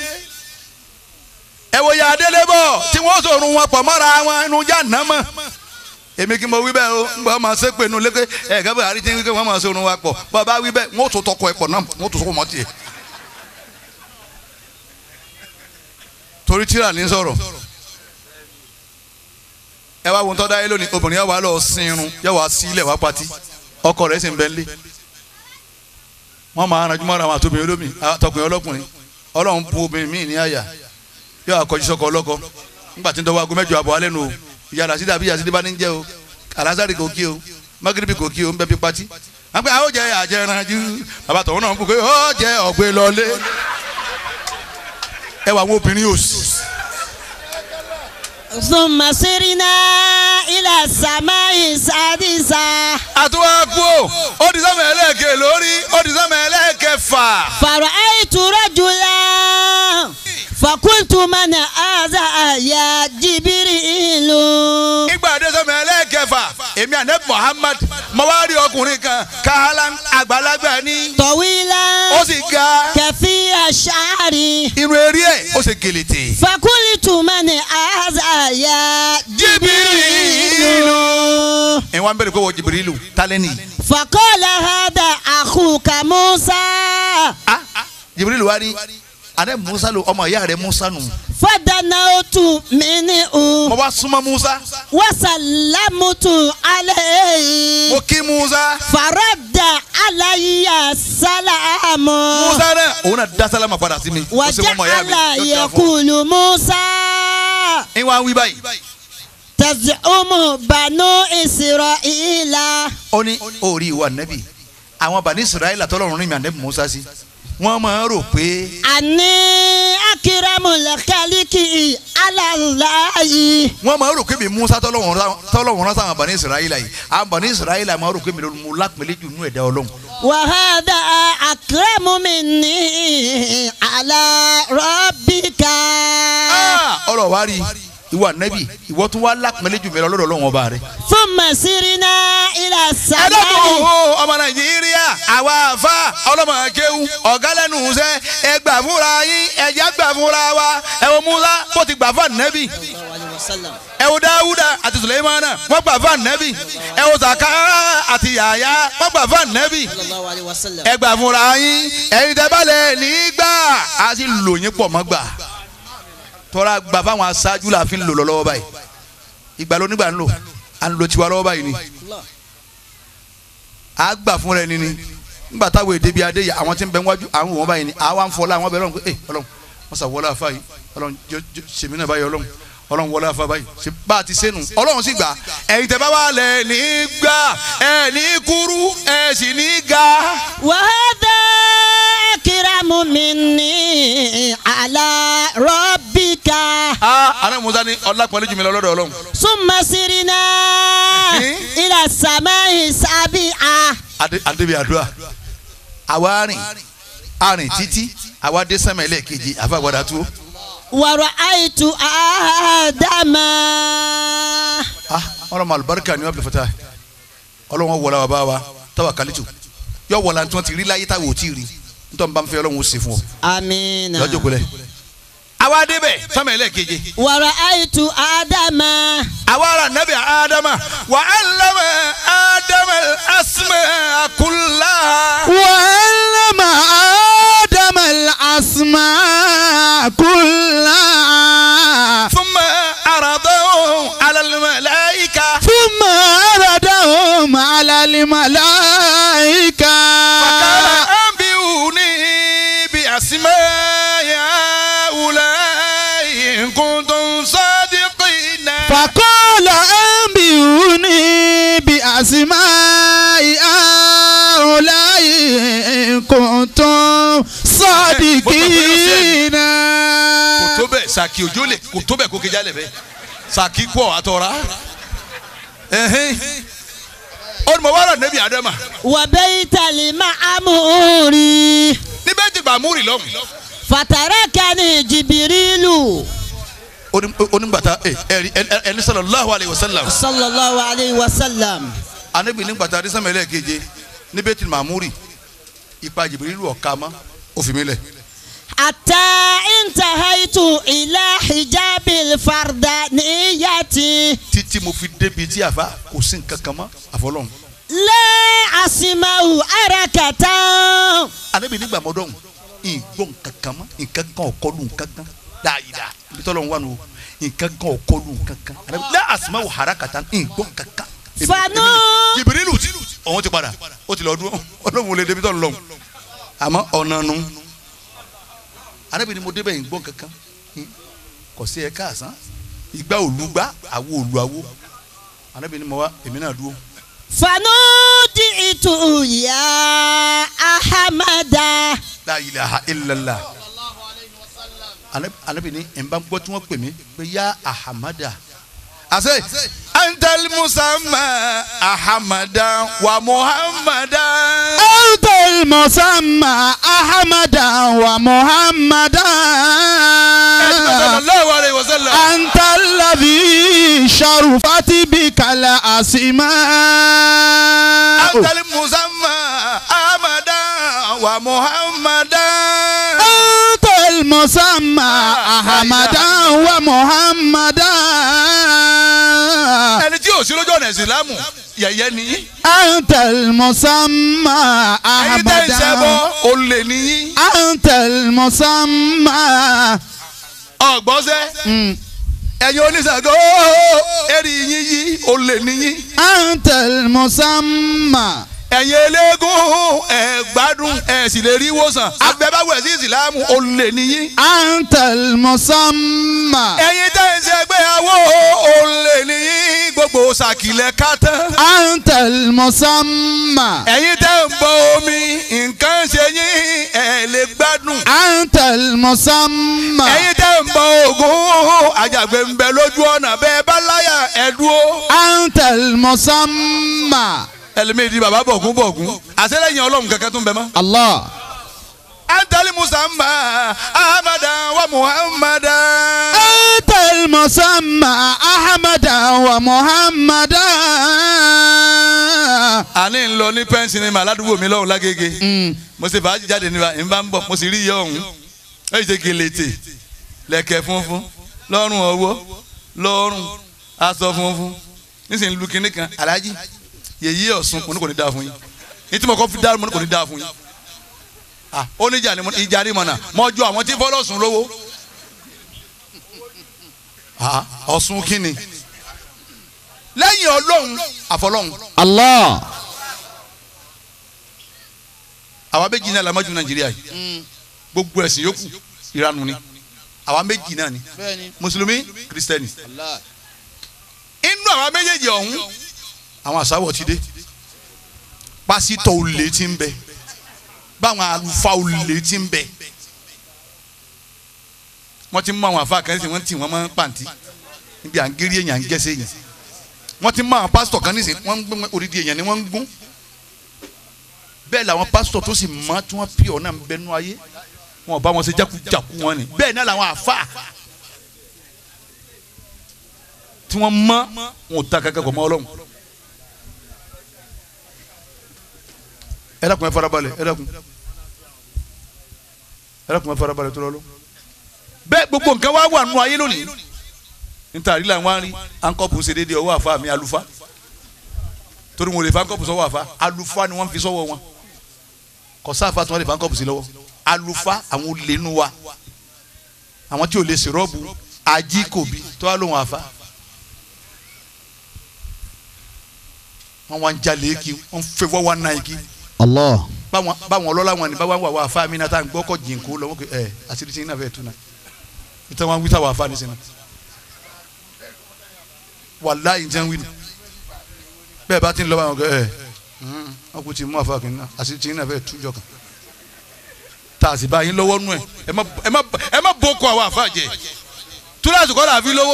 ẹ wòye adélébọ̀ tí wọ́n sòrùn wọn pọ̀ mọ́ra wọn inú já nà mọ́ èmi kí n mọ wí bẹ́ẹ̀ o ń bọ́ máa ṣe pé inú lékè ẹ̀ gẹ́gẹ́ àrí tí wọ́n máa sòrùn wọn pọ̀ bọ́ bá wí bẹ́ẹ̀ wọ́n tó tọkọ ẹ̀ pọ̀ náà wọ́n tó sọ́kọ̀ mọ́ tiẹ̀ torí tíra ní sọ̀rọ̀ ẹ wá wo tọ́ dáyé lónìí obìnrin yà wá lọ sin irun yà wá sí ilẹ̀ wá pati ọkọ rẹ̀ sì ń bẹ ń lé wọ́n máa ranjú mọ́ra àwọn àtòbìnrin olómi àtọkùnrin ọlọ́kùnrin ọlọ́run bu obìnrin míì ní àyà yóò àkọjú sọkọ ọlọ́kọ nígbà tí ń dọ́wọ́ aago mẹ́jọ àbọ̀ alẹ́ nu o ìyá rasidi àbí yasidi bá ní jẹ́ o alazari kò kí o magiribi kò kí o ń bẹ́ bí pati wọ́n pe àwọn jẹ àjẹranjú bàbá tọ̀hún náà ń bú pé ó jẹ ọ̀gbẹ́ lọlé ẹ wà àwọn obìnrin òsì. ثم سرنا إلى السماء السادسة àtúwá kú ò ó di sọ́mọ ẹlẹ́ẹ̀kẹ́ lórí ó di sọ́mọ ẹlẹ́ẹ̀kẹfà. فرأيت رجلا فقلت من هذا يا جبريل ìgbà dé sọ́mọ ẹlẹ́ẹ̀kẹfà èmi àná Muhammad mo wá rí ọkùnrin kan káhálà àgbàlagbà ní طويلا ó sì ga كثير الشعر irun eré ẹ̀ ó sì gèlètè. فقلت من هذا يا جبريل ẹ̀ wá ń bẹ̀rẹ̀ pé wọ́n Jibrilu tálẹ́nì. فقال هذا أخوك موسى ah Jibrilu wá ní àná Musa lo ọmọ ìyá rẹ̀ Musa nù. فدنوت منه mo wá súnmọ́ Musa وسلمت عليه mo kí Musa فرد علي السلام Musa náà òun náà dá sálámà padà sí mi. ó sì wọ́n ọmọ ìyá mi وجعل yóò dáa fún ọ. يقول موسى ẹ̀ wá ń wí báyìí. تزعم بنو إسرائيل ó ní orí ìwà nẹ́bì àwọn bani Israẹli tọ́lọ́run rìn mí ànẹ́bì Musa sí wọ́n máa ń rò pé أني أكرم الخلق على الله wọ́n máa ń rò pé mi Musa tọ́lọ́run rán- tọ́lọ́run rán sáwọn bani Israẹli yìí àwọn bani Israẹli máa ń rò pé mi ló mú lápẹ́lẹ́ jù nú ẹ̀dá Ọlọ́run وهذا أكرم مني على ربك Ah, ọlọ́ wa rí ìwà nẹ́bì ìwọ tún wá lápẹ́lẹ́ jù mí lọ lọ́dọ̀ Ọlọ́run ọba rẹ̀. ثم سرنا إلى ẹlẹ́kùn السماء ọmọ Nàìjíríà àwa àfa ọlọ́mọ akéwù ọ̀gá lẹ́nu iṣẹ́ ẹ gbà fúnra yín ẹ̀já gbà fúnra wa ẹ wo Musa bó ti gbà fún ànẹ́bì ẹ wo Dáwúdà àti Sùlẹ́mánà wọ́n gbà fún ànẹ́bì ẹ wo Zakara àti Yàyà wọ́n gbà fún ànẹ́bì ẹ gbà fúnra yín ẹ̀yin tẹ́ bá lẹ̀ nígbà á sì lò yín pọ̀ mọ́ gbà tọ́ra gbà fáwọn aṣáájú la fi ń lò lọ́wọ́ báyìí ìgbà ló nígbà ń lò à ń lo tiwa lọ́wọ́ báyìí ni a gbà fún rẹ nini nígbà táwọn èdè bíi adé yà àwọn tí ń bẹ wájú àwọn òun báyìí ni àwa ń fọlá àwọn bẹ lọ́run pé ẹ ọlọ́run wọ́n sà wọlé afa yìí ọlọ́run jọ jọ sèmi náà báyìí ọlọ́run ọlọ́run wọlé afa báyìí ṣe bá a ti sẹ́nu ọlọ́run sì gbà ẹ̀yin tẹ́ bá wà lẹ̀ ní gbà ẹ̀ ní kúrú ẹ̀ sì ní ga. وهذا أكرم مني على ربك aa ana musa ni ọlápọ̀lẹ́ jùmí lọ lọ́dọ̀ ọlọ́run ثم سرنا إلى السماء السابعة Adé- adébí àdúrà àwa rìn arìn títí àwa dé sẹ́mẹ̀ lẹ́ẹ̀kejì àfàgbàdà tó ورأيت آدم ah ọlọ́mọ alùbáríkà ni wọ́n bí fata ọlọ́wọ́n wọlé wa bá wa táwa kàlítù yọ wọlé àti wọn ti rí láyé táwọn ò tí ì rí nítorí bá ń fẹ́ ọlọ́run ó ṣe fún ọ آمين lọ́jọ́ gbọlẹ̀. àwa débẹ̀ sẹ́mẹ̀ lẹ́ẹ̀keje ورأيت آدم àwa ara nabi adama wa allama adama asma kullaha. وعلم آدم الأسماء كلها thumma aradahu ala al-malaika. ثم عرضهم على الملائكة فقال أنبئوني بأسماء هؤلاء إن كنتم صادقين فقال أنبئوني بأسماء هؤلاء إن كنتم صادقين kò tó bẹ́ẹ̀ sàkì òjò lè kò tó bẹ́ẹ̀ kó kejì alẹ́ bẹ́ẹ̀ sàkì pọ̀ àtọ̀ra ọdún wàrà nẹ́bí adama وبيت المعمور níbẹ̀ ti bàmúrì lọ́hùn فتركني جبريل onígbàtà ẹ̀rí ẹni sallallahu alayhi wa sallam صلى الله عليه وسلم anabi nígbàtà adísàmẹ́lẹ̀ keje níbẹ̀ ti bàmúrì ipa jìbìrìlù ọ̀ka mọ́ òfin mi lẹ̀. حتى انتهيت إلى حجاب الفردانية títí mo fi débi tí àfa kò sí nǹkan kan mọ́ àfọlọ́hún. لا أسمع حركة anabi nígbà mọ́dọ́hún ìgbọ́ nǹkan kan mọ́ nǹkan kan ọ̀kọ́lù nǹkan kan dáadáa ibi tọ́lọ́ ń wà nù nǹkan kan ọ̀kọ́lù nǹkan kan anabi lá àsìmá wò hara kàtà ìgbọ́ nǹkan kan. Èmi- Fanu. èmi- jìbìrìlù tí òun ti padà ó ti lọ dúró ọlọ́run ò lè débi tọ́lọ́ lọ́hún àmọ́ ọ̀nà nu anabi ni mo débẹ̀ ìgbọ́ nǹkan kan kò sí ẹ káàsán ìgbà òlùgbà àwo òlù àwo anabi ni mo wá èmi náà dúró. فنودي جئت يا أحمد la ilaha illallah Anabi- anabi ni n bá gbọ́ tí wọ́n pè mí pé ya ahamada ase antal musamma ahamada wa muhammada أنت المسمى أحمدا ومحمدا sallallahu alayhi wa sallam أنت الذي شرفت بك الأسماء antal musamma ahamada wa muhammada أنت المسمى أحمدا ومحمدا ẹni tí yóò sí lójú ọ̀nà ìsìlámù yẹ̀yẹ́ nìyí أنت المسمى ẹ̀yin tẹ́ ń ṣẹbọ أحمدا olè nìyí أنت المسمى ọ̀gbọ́sẹ́ Mm. ẹ̀yin oníṣàgó ẹ̀rí yín yí olè nìyí. أنت المسمى ẹ̀yin eléégún ẹ̀ gbádùn ẹ̀ sì lè rí ìwòsàn abẹ́báwẹ̀ sí ìsìlámù olè nìyí. أنت المسمى ẹ̀yin tẹ́ ń ṣe ẹgbéyàwó olè nìyí gbogbo ṣàkìlẹ̀ kátán. أنت المسمى ẹ̀yin tẹ́ ń bọ omi nǹkan ṣe yín ẹ̀ lè gbádùn. أنت المسمى ẹ̀yin tẹ́ ń bọ ògún àjàgbé ń bẹ lójú ọ̀nà bẹ́ẹ̀ bá láyà ẹ̀ dúró. أنت المسمى ẹlẹ́mìí di bàbá bọ̀gún bọ̀gún àṣẹlẹ́yìn ọlọ́run kankan tún bẹ mọ́. الله antali musamma ahmada wa muhammada. أنت المسمى أحمدا ومحمدا àní ń lọ ní pẹ́ǹsì ní màládùúgbò mi lọ́hùn lágége Mm. mo ṣe fàájì jáde níbà ń bá ń bọ̀ mo sì rí iye ọ̀hún ẹ̀ ṣe gèlètè lẹ̀kẹ̀ funfun lọ́rùn ọwọ́ lọ́rùn aṣọ funfun nísìnyí lu kinní kan aláàjì yèyí ọ̀sùn mo ní kò ní dáa fún yín ní tí mo kọ́ fi dá mo ní kò ní dáa fún yín ah ó ní ìjà ni mo ìjà ni mo nà mo jọ àwọn tí fọlọ́sùn lówó ah ọ̀sùn kínni lẹ́yìn ọlọ́run àfọlọ́run الله àwa méjì náà la mọ́jú nàìjíríà yìí gbogbo ẹ̀sìn yòókù ìranu ni àwa méjì náà ni mùsùlùmí kìrìsìtẹ́nì inú àwa méjèèjì ọ̀hún àwọn àsáwọ̀ ti dé pásítọ̀ olè ti ń bẹ báwọn àlùfáà olè ti ń bẹ wọ́n ti mú àwọn àfa kan nísìnyí wọ́n ti wọ́n mọ́ pàǹtí níbi à ń gérí èèyàn à ń gẹ́sẹ̀ èèyàn wọ́n ti mú àwọn pásítọ̀ kan nísìnyí wọ́n ń gbé orídìí èèyàn ni wọ́n ń gún bẹ́ẹ̀ làwọn pásítọ̀ tó sì mọ́ tí wọ́n pè ọ́ náà ń bẹnu ayé wọn ò bá wọn ṣe jákujáku wọn ni bẹ́ẹ̀ náà làwọn àfa tí wọ́n mọ́ wọn ò ta kankan kọ̀ mọ́ ọlọ́run. ẹ dákun ẹ farabalẹ̀ ẹ dákun ẹ dákun ẹ farabalẹ̀ tó lọ́lọ́. bẹ́ẹ̀ gbogbo nǹkan wá wà nù ayé lónìí níta àrílà wọn rí ankọ́pù ṣe déédéé ọwọ́ àfa mi àlùfá torí wọn ò lè fa ankọ́pù sọ́wọ́ àfa àlùfá ni wọ́n fi sọ́wọ́ wọn kò sáfà tí wọ́n lè fa ankọ́pù sí lọ́wọ́ àlùfá àwọn olè nu wa àwọn tí ò lè ṣe rọ́ọ̀bù ajíkòbí tó wà lóhùn àfa wọn wá ń jalè kí wọn fẹ́ wọ́n wá náà kí الله báwọn báwọn ọlọ́lá wọn ni báwọn wà wà àfa mi náà tá à ń gbọ́ kọ́ jìnkú lọ́wọ́ kẹ ẹ àṣírí tí ń náà fẹ́ tu náà ìtàn wọn wí táwọn àfa ní sinmi wàláyé ń tẹ́ ń wí nù bẹ́ẹ̀ bá ti ń lọ báwọn kẹ ẹ wọn kò tí ì mú àfa kìnnìkan àṣírí tí ń náà fẹ́ tu jọ kan tá a sì bá yín lọ́wọ́ nù ẹ̀ ẹ má ẹ má ẹ má boko àwọn àfa jẹ túláàsì kọ́ làá fi lówó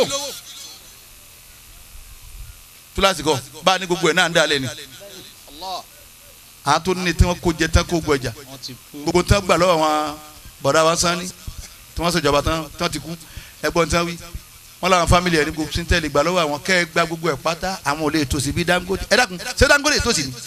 túláàsì kọ́ bá a ní gbogbo ẹ̀ náà ń dalẹ̀ ni àwọn tó ní tí wọ́n kó jẹ tán kó gbọ́ ẹja gbogbo tán gbà lọ́wọ́ àwọn bọ̀dá wa sanni tí wọ́n ṣèjọba tán tán ti kú ẹgbọ́n tán wí wọ́n làwọn fámìlì ẹ̀ ní gbogbo síntẹ́lì gbà lọ́wọ́ àwọn kẹ́ ẹ gba gbogbo ẹ̀ pátá àwọn ò lè tòsí bí Dangote ẹ dákun ṣé Dangote tòsí ni.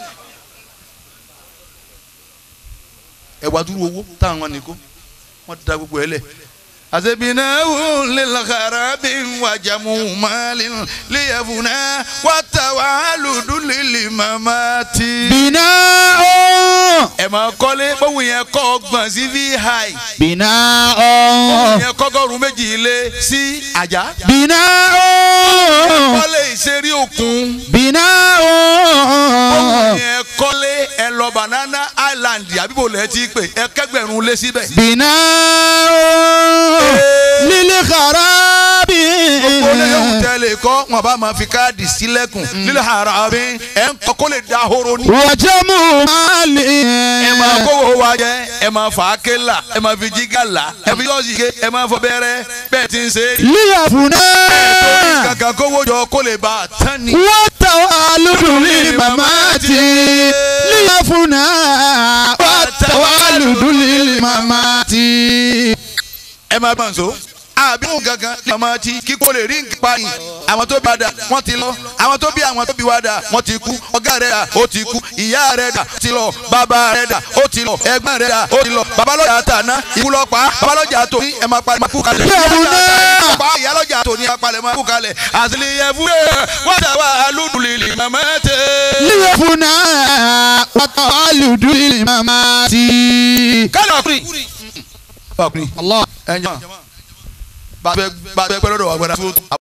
ẹwà dúró owó táwọn ní kó wọ́n da gbogbo ẹ̀ lẹ̀ àṣebìnáwó lilkharabi wàjàmù mali liyafuna wàtàwálùdù lili mamati. بناء ẹ máa kọ́lé bóun yẹn kọ́ ọgbọ̀n sí vi high بناء bóun yẹn kọ́gọ́rùn méjì lé sí àjà بناء kọ́lé ìṣeré òkun بناء bóun yẹn kọ́lé ẹ lọ banana island àbíbò lẹ́ẹ̀ tí pè ẹ kẹgbẹ̀rún lé síbẹ̀. بناء للخراب olóyún tẹ́lẹ̀ kọ́ wọn bá máa fi káàdì sílẹ̀kùn lílẹ̀ ara mi ẹ̀ ń kọ́ kó lè da horo ní. wàjẹ́mu máàlì. ẹ máa kówó wa jẹ ẹ máa fà á ké là ẹ máa fi jígà là ẹ fi yọ̀ọ̀sì ké ẹ máa fọ bẹ́rẹ́ bẹ́ẹ̀ ti ń ṣe é. líyàfúnà. torí kankan kówó jọ kó lè bá a tán ni. wọ́n tàwa lùdùlí màmá ti. líyàfúnà. wọ́n tàwa lùdùlí màmá ti. ẹ máa bá ń so. àbí òun gangan ní ọmọ tí kíkó lè rí nǹkan pa yìí àwọn tó bá dà wọ́n ti lọ àwọn tó bí àwọn tó bí wá dà wọ́n ti kú ọ̀gá rẹ̀ dà ó ti kú ìyá rẹ̀ dà ti lọ bàbá rẹ̀ dà ó ti lọ ẹ̀gbọ́n rẹ̀ dà ó ti lọ babalọ́jà tàná ikú lọ pa babalọ́jà tó ní ẹ̀ máa palẹ̀ máa kú kalẹ̀ Yẹ̀bùnà. pa ìyálọ́jà tó ní apalẹ̀ máa kú kalẹ̀ àtìlẹ́yẹ fún ẹ̀ wọ́n dà wá alúdùlélì màmá tẹ̀. líyàfúnà. wọ́n tàwa lùdùlí màmá ti. kálọ̀ ọkùnrin. ọkùnrin Allah. ẹ̀ ń jẹ́ bá a bẹ pẹ́ lọ́dọ̀ wa gbọ́dọ̀